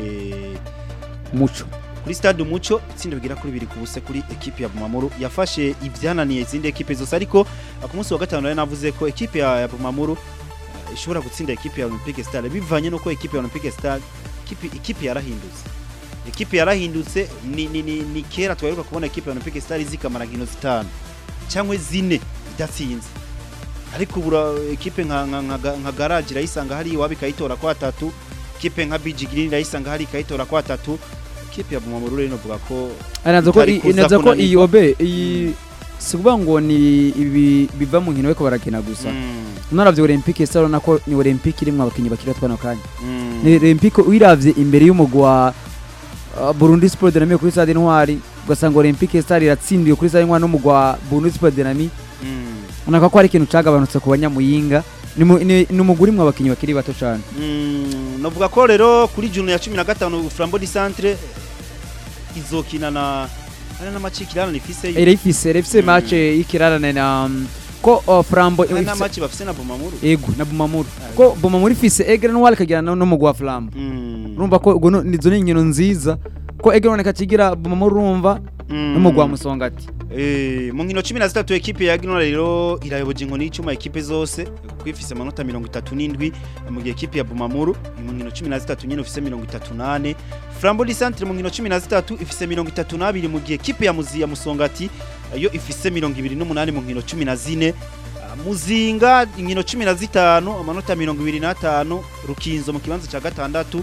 [SPEAKER 2] muco
[SPEAKER 1] kuri stade umuco itsinda bigira kuri bibiri ku busa kuri ekipe ya Bomamuru yafashe ivyananiye izindi ekipe zose ariko uh, ku munsi wa gatanu nari navuze ko ekipe ya, ya Bomamuru uh, ishobora gutsinda ekipe ya Olympic Star bivanye nuko ekipe ya Olympic Star ekipe, ekipe yarahindutse ekipe yarahindutse ni, ni, ni, ni kera twaheruka kubona ekipe ya Olympic Star zikamara nkino zitanu cyangwa zine idatsinze ariko ubura ekipe nka, nka, nka, nka garage irayisanga hari iwabo ikayitora kwa tatu ekipe nka BG Green irayisanga hari ikayitora kwa tatu ekipe ya Bumamuru rero novuga ko
[SPEAKER 2] naza ko
[SPEAKER 1] Itari
[SPEAKER 2] i-
[SPEAKER 1] kuza
[SPEAKER 2] naza ko
[SPEAKER 1] kunanirwa.
[SPEAKER 2] iyi obe iyi si ukuvuga ngo ni ibi biva mu nkino bariko barakina gusa
[SPEAKER 1] mm,
[SPEAKER 2] unaravye olympique saro nako ni olympique irimwo abakinyi bakiri bato kano kanya
[SPEAKER 1] mm,
[SPEAKER 2] ni olympique uyiravye imbere y'umugwi wa uh, burundi sport dynamique kuri stade intwari ugasanga olympique star iratsindiwe kuri stade intwari n'umugwi wa burundi sport dynamique
[SPEAKER 1] mm,
[SPEAKER 2] unaka ko hari ikintu cagabanutse ku banyamuyinga ni mu- ni ni umugwi urimwo abakinyi bakiri bato cane
[SPEAKER 1] mm, novuga ko rero kuri june ya 15 Flambeau du Centre izokina na hari n'amacikirana rifise
[SPEAKER 2] irayifise irayifise
[SPEAKER 1] Mm.
[SPEAKER 2] match y'ikirarane na um, ko uh, frambo
[SPEAKER 1] hari
[SPEAKER 2] ifise-
[SPEAKER 1] n'amaci bafise na Bumamuru
[SPEAKER 2] ego na bumamuru
[SPEAKER 1] Ah,
[SPEAKER 2] ko bumamuru ifise egre noir ikagira no- n'umugwi wa flambo
[SPEAKER 1] Mm,
[SPEAKER 2] urumva ko ubwo no- nizo ni inkino nziza ko egre noir ikakigira bumamuru urumva
[SPEAKER 1] mm.
[SPEAKER 2] n'umugwi wa musongati
[SPEAKER 1] Eh, mu nkino cumi na zitatu ekipe ya Ginora rero irayoboje inkoni y'icuma ekipe zose kuko ifise amanota mirongo itatu n'indwi mu gihe ekipe ya Bumamuru mu nkino cumi na zitatu nyine ifise mirongo itatu n'ane Flambeau du Centre mu nkino cumi na zitatu ifise mirongo itatu n'abiri mu gihe ekipe ya Muzi ya Musongati eh, yo ifise mirongo ibiri n'umunani mu nkino cumi na zine Ah, Muzinga inkino cumi na zitanu amanota mirongo ibiri n'atanu Rukinzo mu kibanza cya gatandatu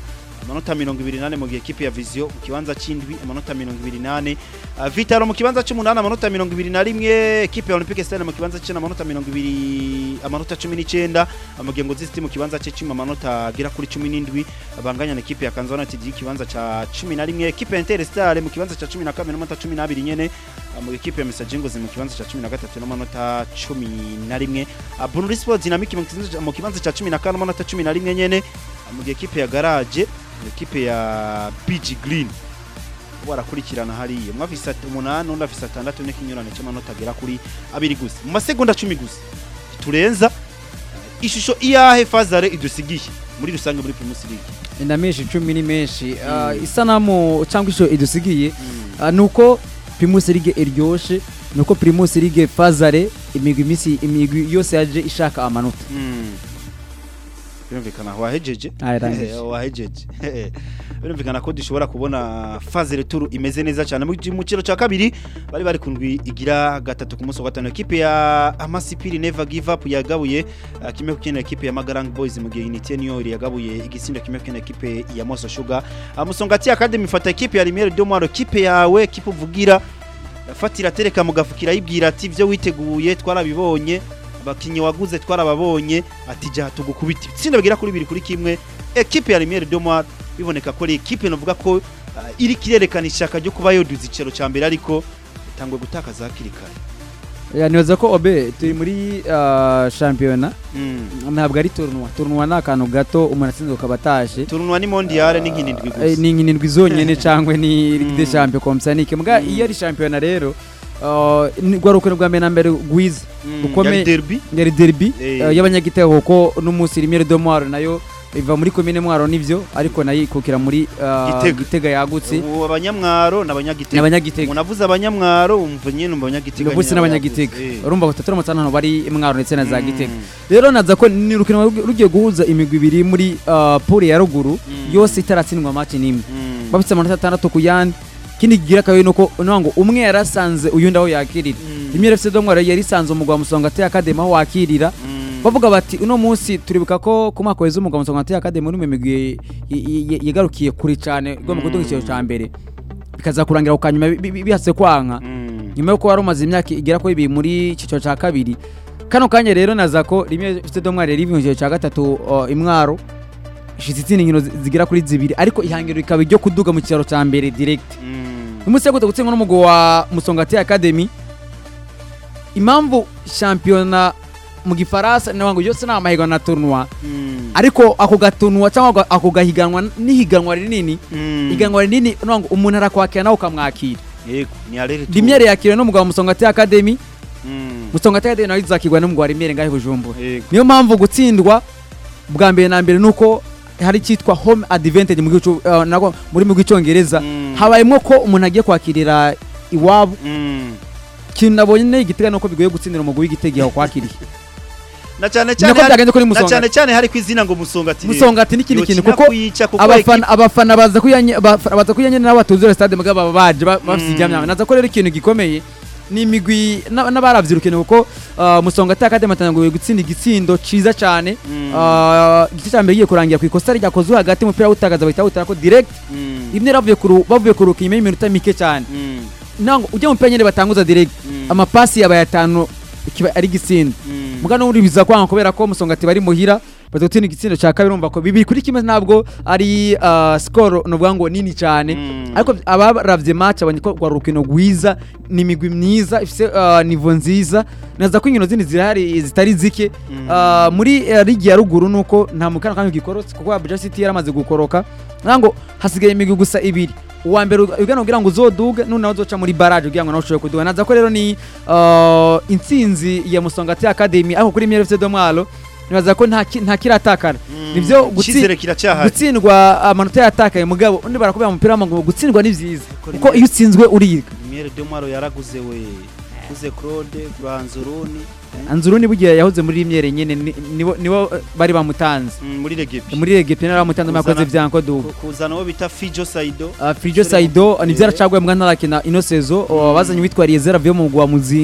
[SPEAKER 1] amanota mirongo ibiri nane mu gihe ekipe ya Vision mu kibanza c'indwi amanota mirongo ibiri nane Uh, Vitalo mu kibanza c'umunani amanota mirongo ibiri na rimwe ekipe ya Olympique Stade mu kibanza c'icenda amanota mirongo ibiri amanota cumi n'icenda amagengo z'isiti mu kibanza c'icumi amanota agera kuri cumi n'indwi banganya na ekipe ya Kanza United ikibanza ca cumi na rimwe ekipe ya Interstar mu kibanza ca cumi na kabiri n'amanota cumi n'abiri nyene uh, mu ekipe ya Messager Ngozi mu kibanza ca cumi na gatatu n'amanota cumi na rimwe Uh, Burundi Sport Dynamic mu kibanza- mu kibanza ca cumi na kane n'amanota cumi na rimwe nyene uh, mu gihe ekipe ya Garage ekipe ya BG Green barakurikirana hariya umwe afise at- umunani undi afise atandatu n'ikinyurane c'amanota agera kuri abiri gusa mu masegonda cumi gusa turenza ishusho iyahe fazare idusigiye muri rusange muri Primus League
[SPEAKER 2] inda menshi icumi ni menshi Ah, isanamu cyangwa ishusho idusigiye ah, ni uko primus ligue iryoshe ni uko primus ligue fazare imigwi imisi imigwi yose yaje ishaka amanota
[SPEAKER 1] Mm. birumvikana wahejeje
[SPEAKER 2] Ah, yarangije.
[SPEAKER 1] wahejeje birumvikana ko dushobora kubona faze returu imeze neza cyane mu mu kiro cya kabiri bari bari kundwi igira gatatu ku munsi wa gatanu ekipe ya amasipiri never give up yagabuye uh, kimwe kukina ekipe ya magarang boys mu gihe unité niyo yagabuye igitsindo kimwe kukina ekipe ya moso sugar uh, musongati academy fata ekipe ya lumiere de moiro ekipe yawe ekipe uvugira fatira tereka mugafukira yibwira ati ibyo witeguye twarabibonye abakinnyi waguze twarababonye ati jya tugukubita itsinda bigira kuri bibiri kuri kimwe ekipe ya Lumiere de Moire biboneka ko ari ekipe navuga ko uh, iri kirerekana ishaka ryo kuba yoduza icero cya mbere ariko itangwe gutakaza hakiri kare
[SPEAKER 2] Ya, nibaza ko obe turi muri ah, shampiyona
[SPEAKER 1] mm.
[SPEAKER 2] ntabwo ari turunwa turunwa ni akantu gato umuntu atsinze ukaba atashe
[SPEAKER 1] turunwa ni mondiale ni nk'indwi
[SPEAKER 2] Eh,
[SPEAKER 1] gusa
[SPEAKER 2] ni inkinindwi zonyine cyangwa ni ligue de
[SPEAKER 1] Mm.
[SPEAKER 2] champion komsanike mbwa
[SPEAKER 1] Mm.
[SPEAKER 2] iyo ari shampiyona rero ah, ni rwa rukino rwa mbere na mbere rwiza
[SPEAKER 1] Mm,
[SPEAKER 2] ukomeye-
[SPEAKER 1] yari derby
[SPEAKER 2] yari derby
[SPEAKER 1] Eh.
[SPEAKER 2] eh, y'abanyagitego kuko n'umunsi rimwe de mwaro nayo iva muri komine mwaro nivyo ariko nayo ikukira muri ah,
[SPEAKER 1] Gitega.
[SPEAKER 2] gitega yagutse
[SPEAKER 1] ubu abanyamwaro n'abanyagitega
[SPEAKER 2] n'abanyagitega
[SPEAKER 1] umuntu avuze abanyamwaro umva nyine mu banyagitega
[SPEAKER 2] uno munsi
[SPEAKER 1] nyine
[SPEAKER 2] n'abanyagitega
[SPEAKER 1] yavuze. Eh.
[SPEAKER 2] urumva ko turamutse hano bari mwaro ndetse na za
[SPEAKER 1] Mm.
[SPEAKER 2] gitega rero naza ko ni urukino rugi- rugiye guhuza imigwi ibiri muri ah, pool ya ruguru
[SPEAKER 1] Mm.
[SPEAKER 2] yose itaratsindwa match n'imwe
[SPEAKER 1] Mm.
[SPEAKER 2] bafite amanota atandatu ku yandi ikindi kigira kabiri nuko nuko ngo umwe yarasanze uyundi aho yakirira
[SPEAKER 1] Mm.
[SPEAKER 2] rimwe FC Domwaro yari isanze umugwa musonga te academy aho wakirira
[SPEAKER 1] Mm.
[SPEAKER 2] bavuga bati uno munsi turibuka ko ku mwaka weza umugwa musonga te academy muri mimigwi yagarukiye kure cyane igomba
[SPEAKER 1] Mm.
[SPEAKER 2] kuduga icyiciro cya mbere bikaza kurangira ku kanyuma bi- bi- bihatse kwanka
[SPEAKER 1] Mm.
[SPEAKER 2] nyuma yuko wari umaze imyaka igera kuri ibiri muri icyiciro cya kabiri kano kanya rero naza ko rimwe FC Domwaro yari iri mu cyiciro cya gatatu uh, imwaro ishize izindi nkino zi- zigera kuri zibiri ariko ihangiro rikaba iryo kuduga mu cyiciro cya mbere direct
[SPEAKER 1] Mm.
[SPEAKER 2] umunsi wo gutsindwa n'umugwi wa Musongati Academy impamvu shampiyona mu gifaransa ni ngo yose ni amahiganwa na tournoi
[SPEAKER 1] Mm.
[SPEAKER 2] ariko ako gatunwa cyangwa ako gahiganwa n'ihiganwa rinini
[SPEAKER 1] Mm.
[SPEAKER 2] ihiganwa rinini ni ngo umuntu arakwakira nawe ukamwakira
[SPEAKER 1] yego ni arere tu.
[SPEAKER 2] rimwe yakiriwe n'umugwi wa Musongati Academy
[SPEAKER 1] Mm.
[SPEAKER 2] Musongati Academy nawe izakirwa n'umugwi wa Rimere ngahe Bujumbura
[SPEAKER 1] yego
[SPEAKER 2] niyo mpamvu gutsindwa bwa mbere na mbere nuko hari cyitwa home advantage mu gihugu cy'u- uh, nako muri mu gicongereza
[SPEAKER 1] Mm.
[SPEAKER 2] habayemo ko umuntu agiye kwakirira iwabo
[SPEAKER 1] Mm.
[SPEAKER 2] ikintu nabonye igitega nuko bigoye gutsindira umugwi w'igitega aho kwakiriye
[SPEAKER 1] na cyane cyane
[SPEAKER 2] nako
[SPEAKER 1] hari-
[SPEAKER 2] byagenze kuri
[SPEAKER 1] na cyane
[SPEAKER 2] musonga
[SPEAKER 1] cyane hari ku izina ngo musongati
[SPEAKER 2] musongati n'ikindi kintu kuko
[SPEAKER 1] kuyica kuko
[SPEAKER 2] abafana abafana baza kuyanye abafana baza kuyanye nabo batuzura stade mugabo baba baje ba- bafite
[SPEAKER 1] Mm.
[SPEAKER 2] ibyamya naza ko rero ikintu gikomeye ni imigwi na- n'abaravye urukino kuko uh, musongati akademi atanguye gutsinda igitsindo ciza cyane
[SPEAKER 1] Mm.
[SPEAKER 2] Uh, igice cya mbere giye kurangira ku ikosa ryakozwe hagati umupira wutagaza bahita wutara ko direct
[SPEAKER 1] Mm.
[SPEAKER 2] rimwe bavuye kuru bavuye kuruka inyuma y'iminota mike cyane
[SPEAKER 1] Mm.
[SPEAKER 2] nango ujya mu mupira nyine batanguza direct
[SPEAKER 1] Mm.
[SPEAKER 2] amapasi yabaye atanu kiba ari gitsindo
[SPEAKER 1] Mm.
[SPEAKER 2] muga n'ubundi biza kwanga kubera ko musongati bari muhira baza gutsinda igitsindo cya kabiri urumva ko bibiri kuri kimwe ntabwo ari uh, score nuvuga ngo nini cyane
[SPEAKER 1] Mm.
[SPEAKER 2] ariko abaravye match babonye ko rwari urukino rwiza ni imigwi myiza ifise uh, nivo nziza naza ko inkino zindi zirahari zitari zike
[SPEAKER 1] Mm.
[SPEAKER 2] uh, muri uh, ligi ya ruguru nuko nta mukana kandi gikorotse kuko Abuja City yaramaze gukoroka nango hasigaye imigwi gusa ibiri uwa mbere ugana kugira ngo uzoduge none nawe uzoca muri barrage kugira ngo nawe ushobore kuduga naza ko rero ni uh, intsinzi ya Musongati Academy ariko kuri MRFC Domwalo nibaza ko nta ki- nta kiratakara
[SPEAKER 1] Mm.
[SPEAKER 2] nivyo gutsi-
[SPEAKER 1] Icyizere kiracyahari
[SPEAKER 2] gutsindwa amanota yatakaye mugabo undi barakubwira mu mupira w'amaguru gutsindwa ni byiza
[SPEAKER 1] Ariko
[SPEAKER 2] kuko
[SPEAKER 1] rimwe-
[SPEAKER 2] iyo utsinzwe uriga
[SPEAKER 1] Lumiere de Mwaro yaraguze we guze Claude Granzuruni
[SPEAKER 2] anzuruni bugiye yahoze muri imyere nyene ni- nibo nibo eh, bari bamutanze
[SPEAKER 1] mm, muri Regepi
[SPEAKER 2] muri rege pena bamutanze
[SPEAKER 1] Kuzana-
[SPEAKER 2] mwakoze vyanko dubu
[SPEAKER 1] Ku- kuzana uwo bita Fijo Saido
[SPEAKER 2] Uh, Frijo
[SPEAKER 1] Musore
[SPEAKER 2] Saido
[SPEAKER 1] mu-
[SPEAKER 2] ni vyaracaguye mbwa ntarakina ino sezo uh, bazanye witwa Riezera vyo mu mugwa muzinga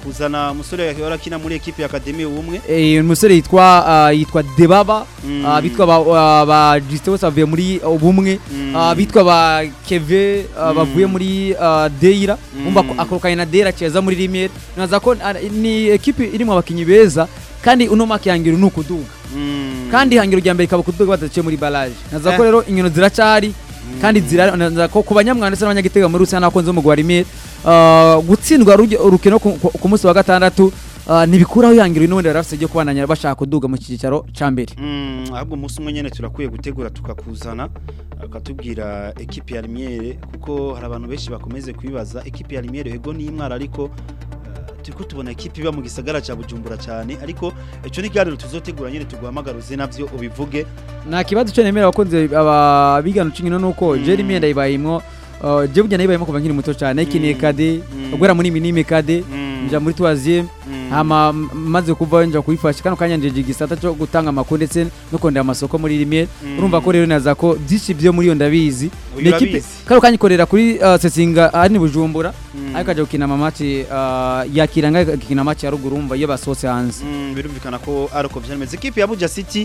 [SPEAKER 1] kuzana umusore yahora akina muri ekipe ya Academy ubumwe
[SPEAKER 2] Eh, umusore yitwa ah, yitwa Debaba
[SPEAKER 1] Mm.
[SPEAKER 2] ah, bitwa ba ah, ba Justin bose bavuye muri ubumwe
[SPEAKER 1] Mm.
[SPEAKER 2] ah, bitwa ba Keve ah,
[SPEAKER 1] Mm.
[SPEAKER 2] bavuye muri ah, Deira
[SPEAKER 1] Mm.
[SPEAKER 2] umva ko akorokanye na Deira ceza muri Limier naza ko ah, ni ekipe irimo abakinyi beza kandi uno maki yangira ni ukuduga
[SPEAKER 1] Mm.
[SPEAKER 2] kandi ihangiro rya mbere ikaba kuduga badaciye muri barrage naza ko
[SPEAKER 1] Eh.
[SPEAKER 2] rero inkino ziracari kandi zira naza ko ku banyamwanda ndetse n'abanyagitega muri rusange n'abakunzi b'umugwi wa Limier ah, gutsindwa ruge- urukino ku- ku ku munsi wa gatandatu ah, ntibikuraho ihangiro n'ubundi bari bafite ryo kubandanya bashaka kuduga mu cyicaro ca mbere
[SPEAKER 1] Mm, ahubwo umunsi umwe nyene turakwiye gutegura tukakuzana akatubwira ekipe ya Limiere kuko hari abantu benshi bakomeze kwibaza ekipe ya Limiere ego ni imwara ariko uh, turiko tubona ekipe iba mu gisagara ca Bujumbura cyane ariko ico ni ikiganiro tuzotegura nyene tuguhamagaruze navyo ubivuge
[SPEAKER 2] nta kibazo cyo nemera abakunzi ababigana ucinkino nuko
[SPEAKER 1] Mm.
[SPEAKER 2] je rimwe ndayibayimwo uh, je burya nayibayimwo kuva nkiri muto cyane ikiniye
[SPEAKER 1] Mm.
[SPEAKER 2] kade
[SPEAKER 1] Mm.
[SPEAKER 2] ugera muri minime kade
[SPEAKER 1] Mm.
[SPEAKER 2] nja muri troisième
[SPEAKER 1] Mm.
[SPEAKER 2] hama m- maze kuva nja kuyifasha kano kanya njeje igisata cyo gutanga amakuru ndetse no kondera amasoko muri rimwe
[SPEAKER 1] Mm.
[SPEAKER 2] urumva ko rero naza ko byinshi byo muri yo ndabizi
[SPEAKER 1] Uyu
[SPEAKER 2] Ni ekipe
[SPEAKER 1] urabizi.
[SPEAKER 2] kano kanya ikorera kuri uh, sesinga ahari ni bujumbura
[SPEAKER 1] Mm.
[SPEAKER 2] ariko aje gukina amamatch uh, yakira nga gukina match ya ruguru umva iyo basohotse hanze
[SPEAKER 1] Mm, birumvikana ko ari uko byameze ekipe ya Buja City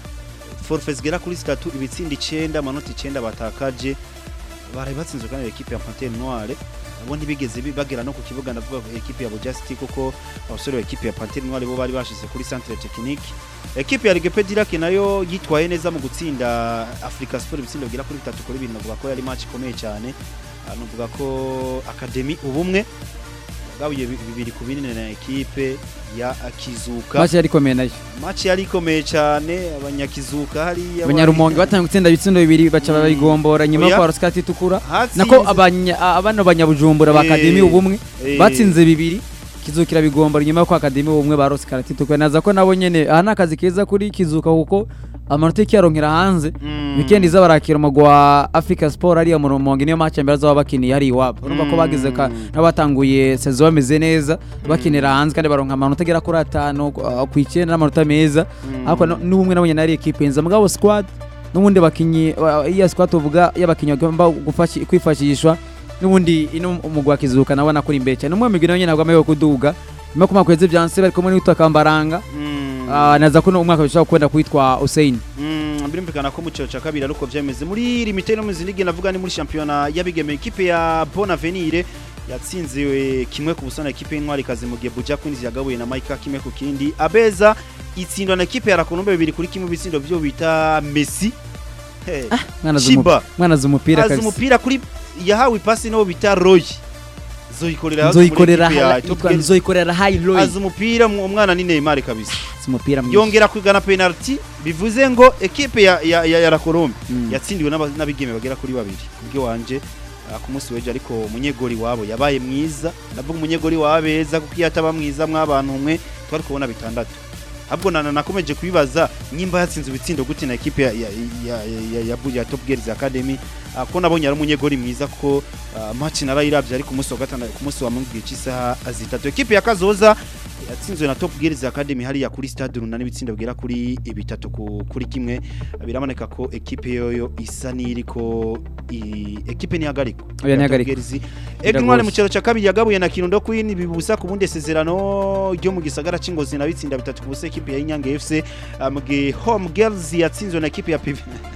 [SPEAKER 1] forfait zigera kuri zitatu ibitsinda icenda amanota icenda batakaje baraye batsinzwe kandi na ekipe ya Panthère Noire abo ntibigeze bi- bagera no ku kibuga ndavuga ko ekipe ya Buja City kuko abasore ba ekipe ya Panthère Noire bo bari bashize kuri centre technique ekipe ya Ligue Pedirake nayo yitwaye neza mu gutsinda Africa Sport ibitsindo bigera kuri bitatu kuri bibiri navuga ko yari match ikomeye cyane Ah, navuga ko Academy ubumwe gabuye bi- bibiri ku binini na ekipe ya Kizuka
[SPEAKER 2] match yari ikomeye nayo
[SPEAKER 1] match yari ikomeye cyane abanyakizuka hariya
[SPEAKER 2] abanyarumonge batanga gutsinda ibitsindo bibiri baca
[SPEAKER 1] Mm.
[SPEAKER 2] bayigombora nyuma yo
[SPEAKER 1] Oya.
[SPEAKER 2] kwa Roskati itukura
[SPEAKER 1] Hatsinze-
[SPEAKER 2] nako abanya a- abana banyabujumbura ba
[SPEAKER 1] Eh,
[SPEAKER 2] Academy ubumwe
[SPEAKER 1] eh,
[SPEAKER 2] batsinze bibiri kizukira bigombora nyuma yo kwa Academy ubumwe ba Roskati itukura naza ko nabo nyene aha ni akazi keza kuri kizuka kuko amanota yaronkera hanze
[SPEAKER 1] mm,
[SPEAKER 2] weekend iza barakira umugwa wa Africa Sport ariya mu Rumonge niyo match mbere azaba bakiniye hari iwabo urumva ko bagize ka
[SPEAKER 1] Mm.
[SPEAKER 2] n'abatanguye saison bameze neza bakinira hanze kandi baronka amanota agera kuri atanu uh, ku icyenda n'amanota meza
[SPEAKER 1] mm,
[SPEAKER 2] ariko no- n'ubumwe nabonye nari ekipe nza mugabo squad n'ubundi bakinyi wa- iya squad tuvuga y'abakinyi bagomba gufashi- kwifashishwa n'ubundi ino umugwa kizuka nabona kuri imbere cyane umwe migwi nayo nyene ntabwo amaye kuduga nyuma ko makweze byanse bari kumwe n'utwa kambaranga
[SPEAKER 1] mm,
[SPEAKER 2] Ah, naza ko no umwaka bishobora kwenda kwitwa Hussein
[SPEAKER 1] mm, birumvikana ko mu cyiciro cya kabiri ari uko byameze muri limite no mu zindi ligue navuga ni muri shampiyona y'abigeme ikipe ya Bon Avenir yatsinziwe kimwe ku busa na ekipe y'intwari kazi mu gihe Buja Queens yagabuye na Maika kimwe ku kindi Abeza itsindwa na ekipe ya Rakonombe bibiri kuri kimwe bitsindo byo bita Messi Hey.
[SPEAKER 2] mwana
[SPEAKER 1] Chiba
[SPEAKER 2] mwana z'umupira
[SPEAKER 1] azi
[SPEAKER 2] kabisa
[SPEAKER 1] umupira kuri yahawe ipasi no bita Roy zoyikorera hasi
[SPEAKER 2] nzoyikorera
[SPEAKER 1] muri ekipe ya
[SPEAKER 2] ha-
[SPEAKER 1] Top
[SPEAKER 2] yitwa
[SPEAKER 1] Girls.
[SPEAKER 2] nzoyikorera high low
[SPEAKER 1] azi umupira mu- umwana ni Neymar kabisa
[SPEAKER 2] umupira mwiza
[SPEAKER 1] yongera kwigana penalty bivuze ngo ekipe ya ya, ya, ya Rakorombe
[SPEAKER 2] Mm.
[SPEAKER 1] yatsindiwe n'aba- n'abigeme bagera kuri babiri kubyo wanje ah, ku munsi w'ejo ariko umunyegori wabo yabaye mwiza ndavuga umunyegori wabeza kuko iyo ataba mwiza mw'abantu umwe twari kubona bitandatu ahubwo nana nakomeje kubibaza nyimba yatsinze ibitsindo gute na ekipe ya ya ya, ya, ya, ya Top Girls Academy ah, ko nabonye ari umunyegori mwiza kuko ah, match narayiravye ariko umunsi wa gatandatu ku munsi wa mungu cy'isaha zitatu ekipe ya Kazoza yatsinzwe na Top Girls Academy hariya kuri stade runani ibitsindo bigera kuri bitatu ku- kuri kimwe biraboneka ko ekipe yoyo isa n'iriko i- ekipe nihagarikwa
[SPEAKER 2] Oya, ntihagarikwa.
[SPEAKER 1] Egnwale mu
[SPEAKER 2] Biragose.
[SPEAKER 1] cyaro cya kabiri yagabuye na Kirundo Queen bibusa ku bundi sezerano ryo mu gisagara c'ingozi na bitsinda bitatu ku busa ekipe ya Inyange FC ah, mu gihe Home Girls yatsinzwe na ekipe ya PV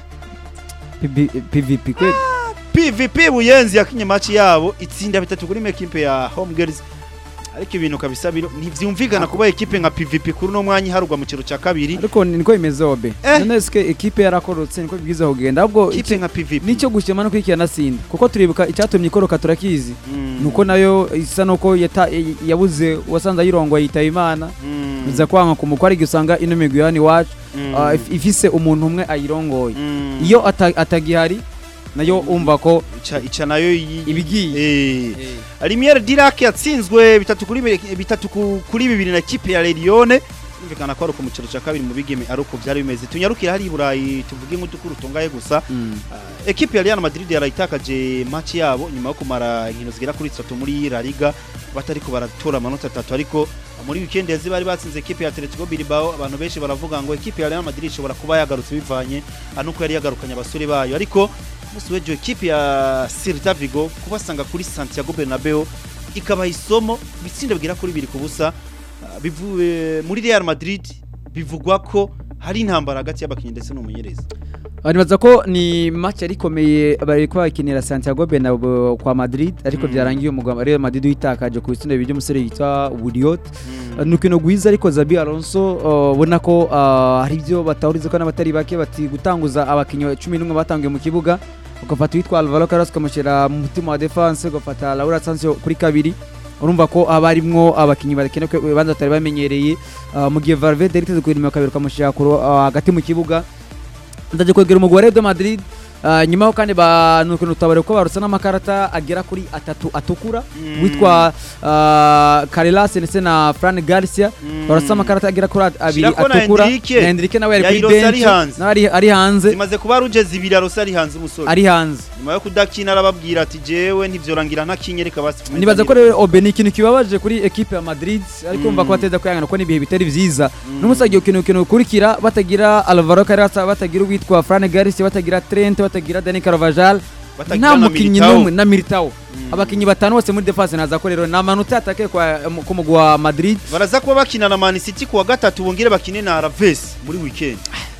[SPEAKER 2] PVP kweli
[SPEAKER 1] PVP Buyenzi yakinye match yabo itsinda bitatu kuri ekipe ya Home Girls ariko ibintu kabisa biro ntivyumvikana kuba ekipe nka PVP kuri no mwanya iharugwa mu cyaro cya kabiri
[SPEAKER 2] ariko niko bimeze obe
[SPEAKER 1] Eh.
[SPEAKER 2] none eske ekipe yarakorotse niko bibwiza kugenda ahubwo
[SPEAKER 1] ekipe nka PVP
[SPEAKER 2] nicyo gushima no kwikirana sinda kuko turibuka icyatumye ikoroka turakizi
[SPEAKER 1] Mm.
[SPEAKER 2] nuko nayo isa nuko yata- yabuze uwasanze ayirongoye yitaba imana
[SPEAKER 1] Mm.
[SPEAKER 2] biza kwanga ku mukwe ariko usanga ino migwi yani iwacu
[SPEAKER 1] Mm.
[SPEAKER 2] ah, if- ifise umuntu umwe ayirongoye
[SPEAKER 1] Mm.
[SPEAKER 2] iyo ata- atagihari nayo umva ko
[SPEAKER 1] ica ica nayo yi-
[SPEAKER 2] ibigiye
[SPEAKER 1] eh Limiere Dirac yatsinzwe bitatu kuri bi- bitatu ku- kuri bibiri na kipe ya Lerione Birumvikana ko ari uko mu cyaro cya kabiri mu bigeme ari uko byari bimeze tunyarukira hari i Burayi tuvuge nk'udukuru tungaye gusa
[SPEAKER 2] Mm.
[SPEAKER 1] Ah, ekipe ya Real Madrid yarayitakaje match yabo nyuma yo kumara inkino zigera kuri zitatu muri La Liga batariko baratora amanota atatu ariko muri weekend yazi bari batsinze ekipe ya Atletico Bilbao abantu benshi baravuga ngo ekipe ya Real Madrid ishobora kuba yagarutse bivanye anuko yari yagarukanye abasore bayo ariko musi wejo ekipe ya Celta Vigo kubasanga kuri Santiago Bernabeu ikabaha isomo ibitsindo bigera kuri bibiri ku busa ah, bivuye muri Real Madrid bivugwa ko hari intambara hagati y'abakinnyi ndetse n'umumenyereza
[SPEAKER 2] nibaza ko ni match yari ikomeye bari ko bakinira Santiago Bernabeu kwa Madrid ariko
[SPEAKER 1] Mm.
[SPEAKER 2] byarangiye umugabo Real Madrid witakaje ku bitsindo bibiri by'umusore yitwa Wudiot ni urukino rwiza ariko Zabi Alonso uh, ubona ko uh, hari ibyo batahuriza ko n'abatari bake bati gutanguza abakinnyi cumi n'umwe batangiye mu kibuga ugafata uwitwa Alvaro Carlos ukamushyira mu mutima wa defense ugafata Laura Sancho kuri kabiri urumva ko haba harimwo abakinnyi bakenewe ko banza batari bamenyereye uh, mu gihe Valverde yari iteze ku nimero kabiri ukamushyira ku ru- uh, hagati mu kibuga ndaje kwegera umugwi wa Real de Madrid uh, nyuma ho kandi ba nuko nutabare ko barutse n'amakarata agera kuri atatu atukura
[SPEAKER 1] Mm.
[SPEAKER 2] witwa uh, Carreras ndetse na Fran Garcia
[SPEAKER 1] Mm.
[SPEAKER 2] barutse amakarata agera kuri at- abiri
[SPEAKER 1] Shirako na
[SPEAKER 2] atukura
[SPEAKER 1] Enrique.
[SPEAKER 2] na Enrique nawe yari kuri
[SPEAKER 1] Yairose ari
[SPEAKER 2] bench
[SPEAKER 1] hanze.
[SPEAKER 2] nawe ari- ari hanze
[SPEAKER 1] zimaze kuba rugeze ibiri arose ari hanze umusore
[SPEAKER 2] ari hanze
[SPEAKER 1] nyuma yo kudakina arababwira ati jewe ntivyorangira ntakinye reka basi
[SPEAKER 2] nibaza ko rero Obe ni ikintu kibabaje kuri equipe ya Madrid ariko umva ko bateza kwihangana ko n'ibihe bitari vyiza n'umunsi agiye ukino ukino ukurikira batagira Alvaro Carreras batagira uwitwa Fran Garcia batagira Trent batagira Dani Carvajal
[SPEAKER 1] Batagira
[SPEAKER 2] nta
[SPEAKER 1] na
[SPEAKER 2] mukinnyi
[SPEAKER 1] Militao.
[SPEAKER 2] n'umwe na Militao
[SPEAKER 1] Mm.
[SPEAKER 2] abakinnyi batanu bose muri defense naza ko rero ni amanota atake kwa ku mugwi wa Madrid
[SPEAKER 1] baraza kuba bakina na Man City kuwa gatatu bongere bakine na Alaves muri weekend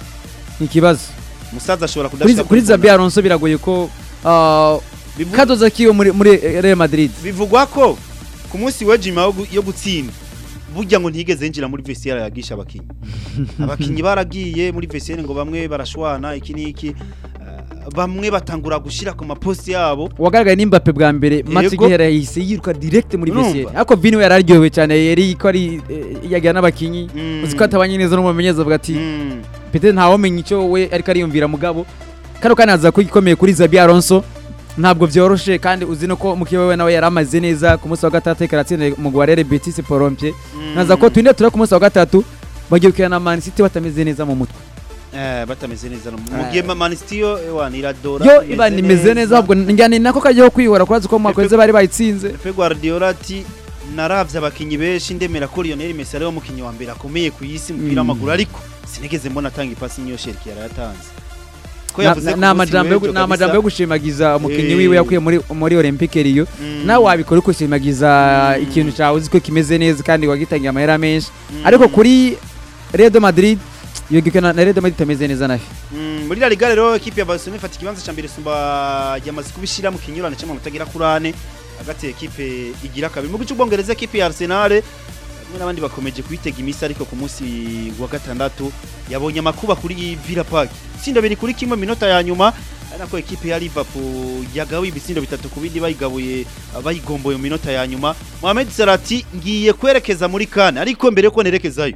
[SPEAKER 2] ni ikibazo
[SPEAKER 1] musaza ashobora
[SPEAKER 2] kuri
[SPEAKER 1] kudashika
[SPEAKER 2] kuri Zabi Alonso biragoye ko uh,
[SPEAKER 1] Bivu-
[SPEAKER 2] kadoza kiyo muri muri Real Madrid
[SPEAKER 1] bivugwa ko ku munsi w'ejo nyuma yo gu- yo gutsinda burya ngo ntiyigeze yinjira muri vestiaire yagisha abakinnyi abakinnyi baragiye muri vestiaire ngo bamwe barashwana iki n'iki eh, bamwe batangura gushira ku maposti yabo
[SPEAKER 2] wagaragaye ni Mbappe bwa mbere match
[SPEAKER 1] Yego.
[SPEAKER 2] igihera yahise yiruka direct muri
[SPEAKER 1] Urumva?
[SPEAKER 2] vestiaire ariko Vini we yararyohewe cyane yari ko ari eh, yagira n'abakinnyi
[SPEAKER 1] Mm.
[SPEAKER 2] uzi ko atabanye neza n'umumenyereza avuga ati
[SPEAKER 1] Mm.
[SPEAKER 2] pete ntawamenya icyo we ariko ariyumvira mugabo kano kanya aza ko igikomeye kuri Zabi Alonso ntabwo byoroshe kandi uzi no ko mukiwe we nawe yari amaze neza ku munsi wa gatatu karatsinda mu Guarere Betis Porompie
[SPEAKER 1] Mm.
[SPEAKER 2] naza ko twinde tura ku munsi wa gatatu bagiye gukina na Man City batameze neza mu mutwe
[SPEAKER 1] Eh, batameze neza no mu
[SPEAKER 2] Eh.
[SPEAKER 1] gihe Ma- Man City yo ewana iradora
[SPEAKER 2] yo iba nimeze neza ahubwo njyane nako kajyaho kwihora kurazi ko mu mwaka weze bari bayitsinze
[SPEAKER 1] Pep Guardiola ati naravye abakinyi benshi ndemera ko Lionel Messi ari wo mukinyi wa mbere akomeye ku isi mu mupira
[SPEAKER 2] Mm.
[SPEAKER 1] w'amaguru ariko sinigeze mbona atanga ipasi niyo Sherki yarayatanze ko
[SPEAKER 2] Na-
[SPEAKER 1] yavuze
[SPEAKER 2] na-
[SPEAKER 1] ku
[SPEAKER 2] ni
[SPEAKER 1] munsi
[SPEAKER 2] amajambo yo gu-
[SPEAKER 1] w'ejo
[SPEAKER 2] ni amajambo yo
[SPEAKER 1] kabisa.
[SPEAKER 2] gushimagiza umukinnyi
[SPEAKER 1] Eh.
[SPEAKER 2] wiwe yakuye muri muri Olympique Rio
[SPEAKER 1] Mm.
[SPEAKER 2] nawe wabikora uko ushimagiza
[SPEAKER 1] Mm.
[SPEAKER 2] ikintu cyawe uzi ko kimeze neza kandi wagitangiye amahera menshi
[SPEAKER 1] Mm.
[SPEAKER 2] ariko kuri Real de Madrid iyo gikana na Real de Madrid itameze neza nayo
[SPEAKER 1] Mm, muri La Liga rero equipe ya Barcelona ifata ikibanza ca mbere sumba yamaze kubishira mu kinyurane cy'amanota mutagira kurane hagati ya equipe igira kabiri mu gice ubwongereza equipe ya Arsenal hamwe n'abandi bakomeje kuyitega imisi ariko ku munsi wa gatandatu yabonye amakuba kuri Villa Park itsinda biri kuri kimwe minota ya nyuma ari nako equipe ya Liverpool yagawe ibitsindo bitatu ku bindi bayigabuye bayigomboye mu minota ya nyuma Mohamed Salah ati ngiye kwerekeza muri Kane ariko mbere yuko nerekezayo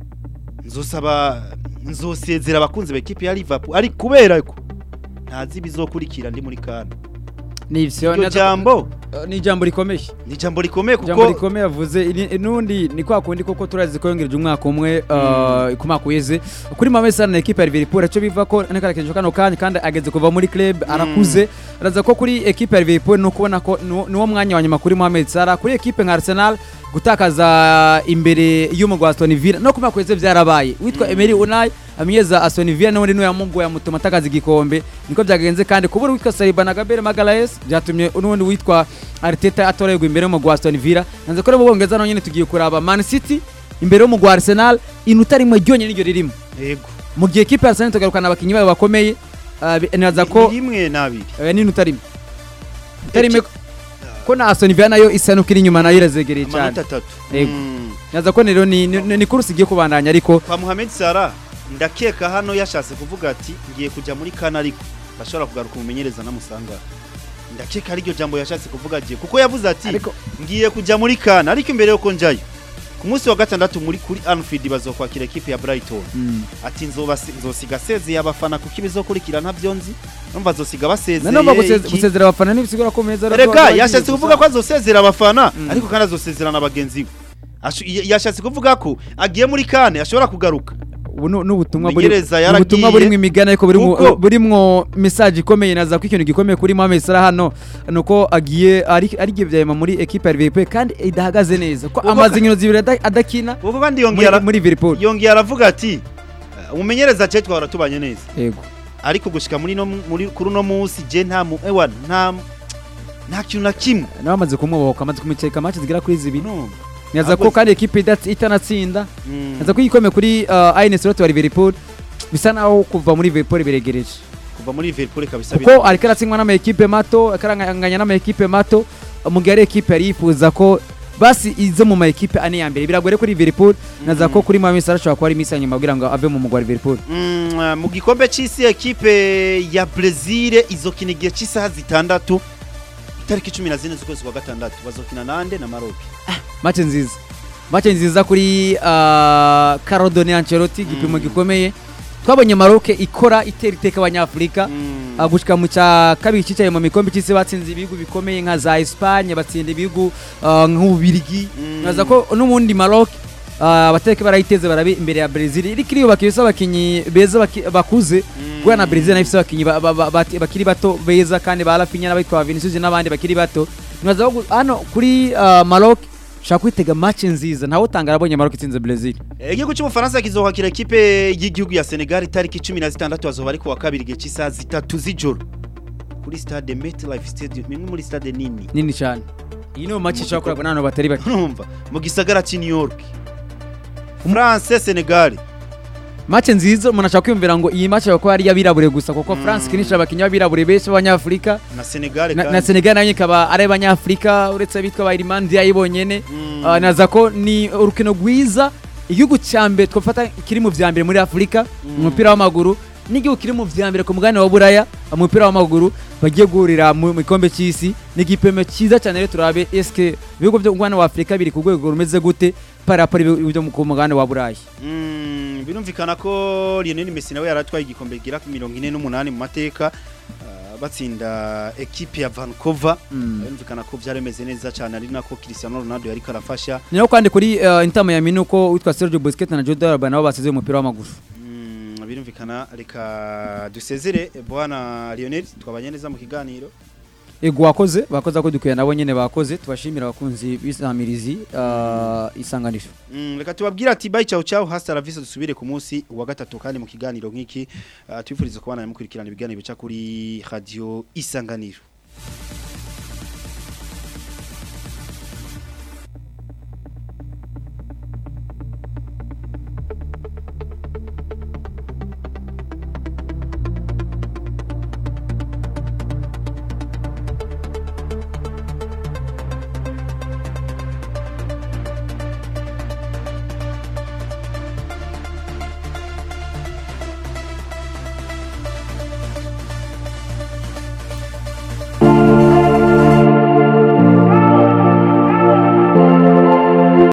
[SPEAKER 1] nzosaba nzosezera abakunzi ba equipe ya Liverpool ari kubera ko ntazi bizokurikira ndi muri Kane
[SPEAKER 2] ni ivyo
[SPEAKER 1] iryo jambo
[SPEAKER 2] ni ijambo rikomeye
[SPEAKER 1] ni jambo rikomeye
[SPEAKER 2] ijambo
[SPEAKER 1] kuko
[SPEAKER 2] rikomeye avuze ini- nundi ni kwa kundi koko turazi ko yongereje umwaka umwe uh, ku mwaka uheze kuri Mohamed Salah na equipe ya Liverpool aco biva ko nakarakenje kano kanya kandi ageze kuva muri club arakuze araza ko kuri equipe ya Liverpool no kubona ko ni- ni wo mwanya wa nyuma kuri Mohamed Salah kuri equipe nka Arsenal gutakaza imbere y'umugwa Aston Villa no ku mwaka uheze byarabaye witwa Emery Unai amenyeza Aston Villa n'undi niwe yamugoye amutuma atakaza igikombe niko byagenze kandi kubura witwa Saliba na Gabriel Magalhaes byatumye n'undi witwa Arteta atorerwa imbere y'umugwa wa Aston Villa nanze ko rero Bwongereza naho nyine tugiye kuraba Man City imbere y'umugwa wa Arsenal inota rimwe ryonyine niryo ririmo
[SPEAKER 1] yego
[SPEAKER 2] mu gihe equipe ya Arsenal tugarukana abakinnyi bayo bakomeye uh, bi- nibaza ko
[SPEAKER 1] ni rimwe nabiri
[SPEAKER 2] eh, n'inota rimwe inota rimwe ko na Aston Villa nayo isa n'uko iri inyuma nayo irazegereye cyane
[SPEAKER 1] amanota atatu
[SPEAKER 2] Yego.
[SPEAKER 1] Mm.
[SPEAKER 2] nibaza ko rero ni ni- ni kursi igiye kubandanya ariko
[SPEAKER 1] kwa Mohamed Salah ndakeka hano yashatse kuvuga ati ngiye kujya muri Kane ariko bashobora kugaruka umumenyereza namusanga ndakeka ari ryo jambo yashatse kuvuga agiye kuko yavuze ati
[SPEAKER 2] ariko
[SPEAKER 1] ngiye kujya muri Kane ariko imbere yuko njyayo ku munsi wa gatandatu muri kuri Anfield bazokwakira equipe ya Brighton
[SPEAKER 2] mm.
[SPEAKER 1] ati nzoba nzosiga sezeye abafana kuko ibizokurikira ntavyo nzi numva azosiga basezeye
[SPEAKER 2] nanone baguseze-
[SPEAKER 1] iki.
[SPEAKER 2] gusezera abafana ntibisigura ko meza
[SPEAKER 1] Erega yashatse kuvuga ko azosezera abafana
[SPEAKER 2] Mm.
[SPEAKER 1] ariko kandi azosezera na bagenzi be Ashu- ya- yashatse kuvuga ko agiye muri Kane ashobora kugaruka
[SPEAKER 2] ubu nu- n'ubutumwa buri
[SPEAKER 1] Umumenyereza
[SPEAKER 2] ni ubutumwa
[SPEAKER 1] yaragiye.
[SPEAKER 2] burimo imigani ariko burimo
[SPEAKER 1] Kuko-
[SPEAKER 2] burimo message ikomeye naza ko ikintu gikomeye kuri Mohamed Salah hano nuko agiye ari ari giye byayema muri equipe ya Liverpool kandi idahagaze neza ko
[SPEAKER 1] Kuko-
[SPEAKER 2] amaze inkino zibiri ada- adakina
[SPEAKER 1] kuko kandi
[SPEAKER 2] muri,
[SPEAKER 1] yongera
[SPEAKER 2] muri Liverpool
[SPEAKER 1] yongera aravuga ati umumenyereza cye twahora tubanye neza
[SPEAKER 2] yego
[SPEAKER 1] ariko gushika muri no muri kuri uno munsi je nta mu ewa nta nta kintu na kimwe
[SPEAKER 2] nawe amaze kumubohoka amaze kumiceka match zigera kuri zibiri
[SPEAKER 1] no
[SPEAKER 2] neza ko
[SPEAKER 1] Ahubwo-
[SPEAKER 2] kandi ekipe idatsi- itanatsinda
[SPEAKER 1] Mm.
[SPEAKER 2] neza ko igikombe kuri uh, Ines Rote wa Liverpool bisa naho kuva muri Liverpool biregereje
[SPEAKER 1] kuva muri Liverpool kabisa
[SPEAKER 2] kuko ariko aratsindwa n'ama ekipe mato akaranganya n'ama ekipe mato mu gihe ari ekipe yari yifuza ko basi izo mu ma ekipe ane ya mbere biragore kuri Liverpool naza ko kuri Mohamed Salah ashobora kuba ari imisi ya nyuma kugira ngo ave mu mugwa wa Liverpool
[SPEAKER 1] Mm, uh, mu gikombe c'isi ekipe ya Brazil izokina igihe cy'isaha zitandatu itariki cumi na zine z'ukwezi kwa gatandatu bazokina nande na Maroc
[SPEAKER 2] match nziza match nziza kuri uh, Carodone Ancelotti igipimo gikomeye twabonye Maroc ikora itera iteka abanyafurika
[SPEAKER 1] Mm.
[SPEAKER 2] uh, gushika mu cya kabiri cyicaye mu mikombe cy'isi batsinze ibihugu bikomeye nka za Espagne batsinda ibihugu uh, nk'ububirigi
[SPEAKER 1] Mm.
[SPEAKER 2] naza ko n'ubundi Maroc uh, abateke barayiteze barabe imbere ya Brazil iri kiri bakibisa abakinyi beza baki- bakuze kubera na Brazil nayo ifise abakinyi ba- ba- ba- bati- bakiri bato beza kandi ba Rafinha n'abitwa Vinicius n'abandi bakiri bato naza ko gu- hano kuri uh, Maroc shaka kwitega match nziza ntawe utanga arabonye Maroc itsinze Brazil
[SPEAKER 1] igihugu cy'ubufaransa kizohakira ekipe y'igihugu ya Senegal itariki cumi na zitandatu bazoba ari kuwa kabiri igihe cy'isaha zitatu z'ijoro kuri stade MetLife Stadium imwe muri stade nini
[SPEAKER 2] nini cyane iyi niyo match ishobora kuragwa n'abantu batari bake
[SPEAKER 1] urumva mu gisagara cy'i New York France Senegal
[SPEAKER 2] match nziza umuntu ashaka kwiyumvira ngo iyi match bakaba ari iy'abirabure gusa kuko
[SPEAKER 1] Mm.
[SPEAKER 2] France ikinisha abakinnyi b'abirabure benshi b'abanyafurika
[SPEAKER 1] na Senegal
[SPEAKER 2] na, na
[SPEAKER 1] kandi
[SPEAKER 2] Senegal nayo ikaba ari abanyafurika uretse abitwa ba Irimandi yayibonyene
[SPEAKER 1] Mm.
[SPEAKER 2] uh, naza ko ni urukino rwiza igihugu cya mbere twafata kiri mu vya mbere muri Afurika
[SPEAKER 1] Mm.
[SPEAKER 2] mu mupira w'amaguru n'igihugu kiri mu vya mbere ku mugabane wa Buraya mu mupira w'amaguru bagiye guhurira mu mu gikombe cy'isi ni igipimo cyiza cyane rero turabe eske ibihugu byo mu mugabane wa Afurika biri ku rwego rumeze gute par rapport ibihugu byo mu ku mugabane wa Buraya
[SPEAKER 1] Mm, birumvikana ko Lionel Messi nawe yaratwaye igikombe gira ku mirongo ine n'umunani mu mateka uh, batsinda ekipe ya Vancouver
[SPEAKER 2] Mm.
[SPEAKER 1] birumvikana ko byari bimeze neza cyane ari nako Cristiano Ronaldo yari karafasha
[SPEAKER 2] ni naho kandi kuri uh, Inter Miami nuko witwa Sergio Busquets na Jordi Alba nabo basize umupira w'amaguru
[SPEAKER 1] Mm, birumvikana reka dusezere bwana Lionel twabanye neza mu kiganiro
[SPEAKER 2] ego wakoze bakoze ko dukwiye nabo nyene bakoze tubashimira abakunzi b'isamirizi uh, isanganisho
[SPEAKER 1] Mm, reka tubabwira ati bye ciao ciao hasta la vista dusubire ku munsi wa gatatu kandi mu kiganiro nk'iki uh, twifuriza kubana mukurikirana ibiganiro bica kuri radio isanganiro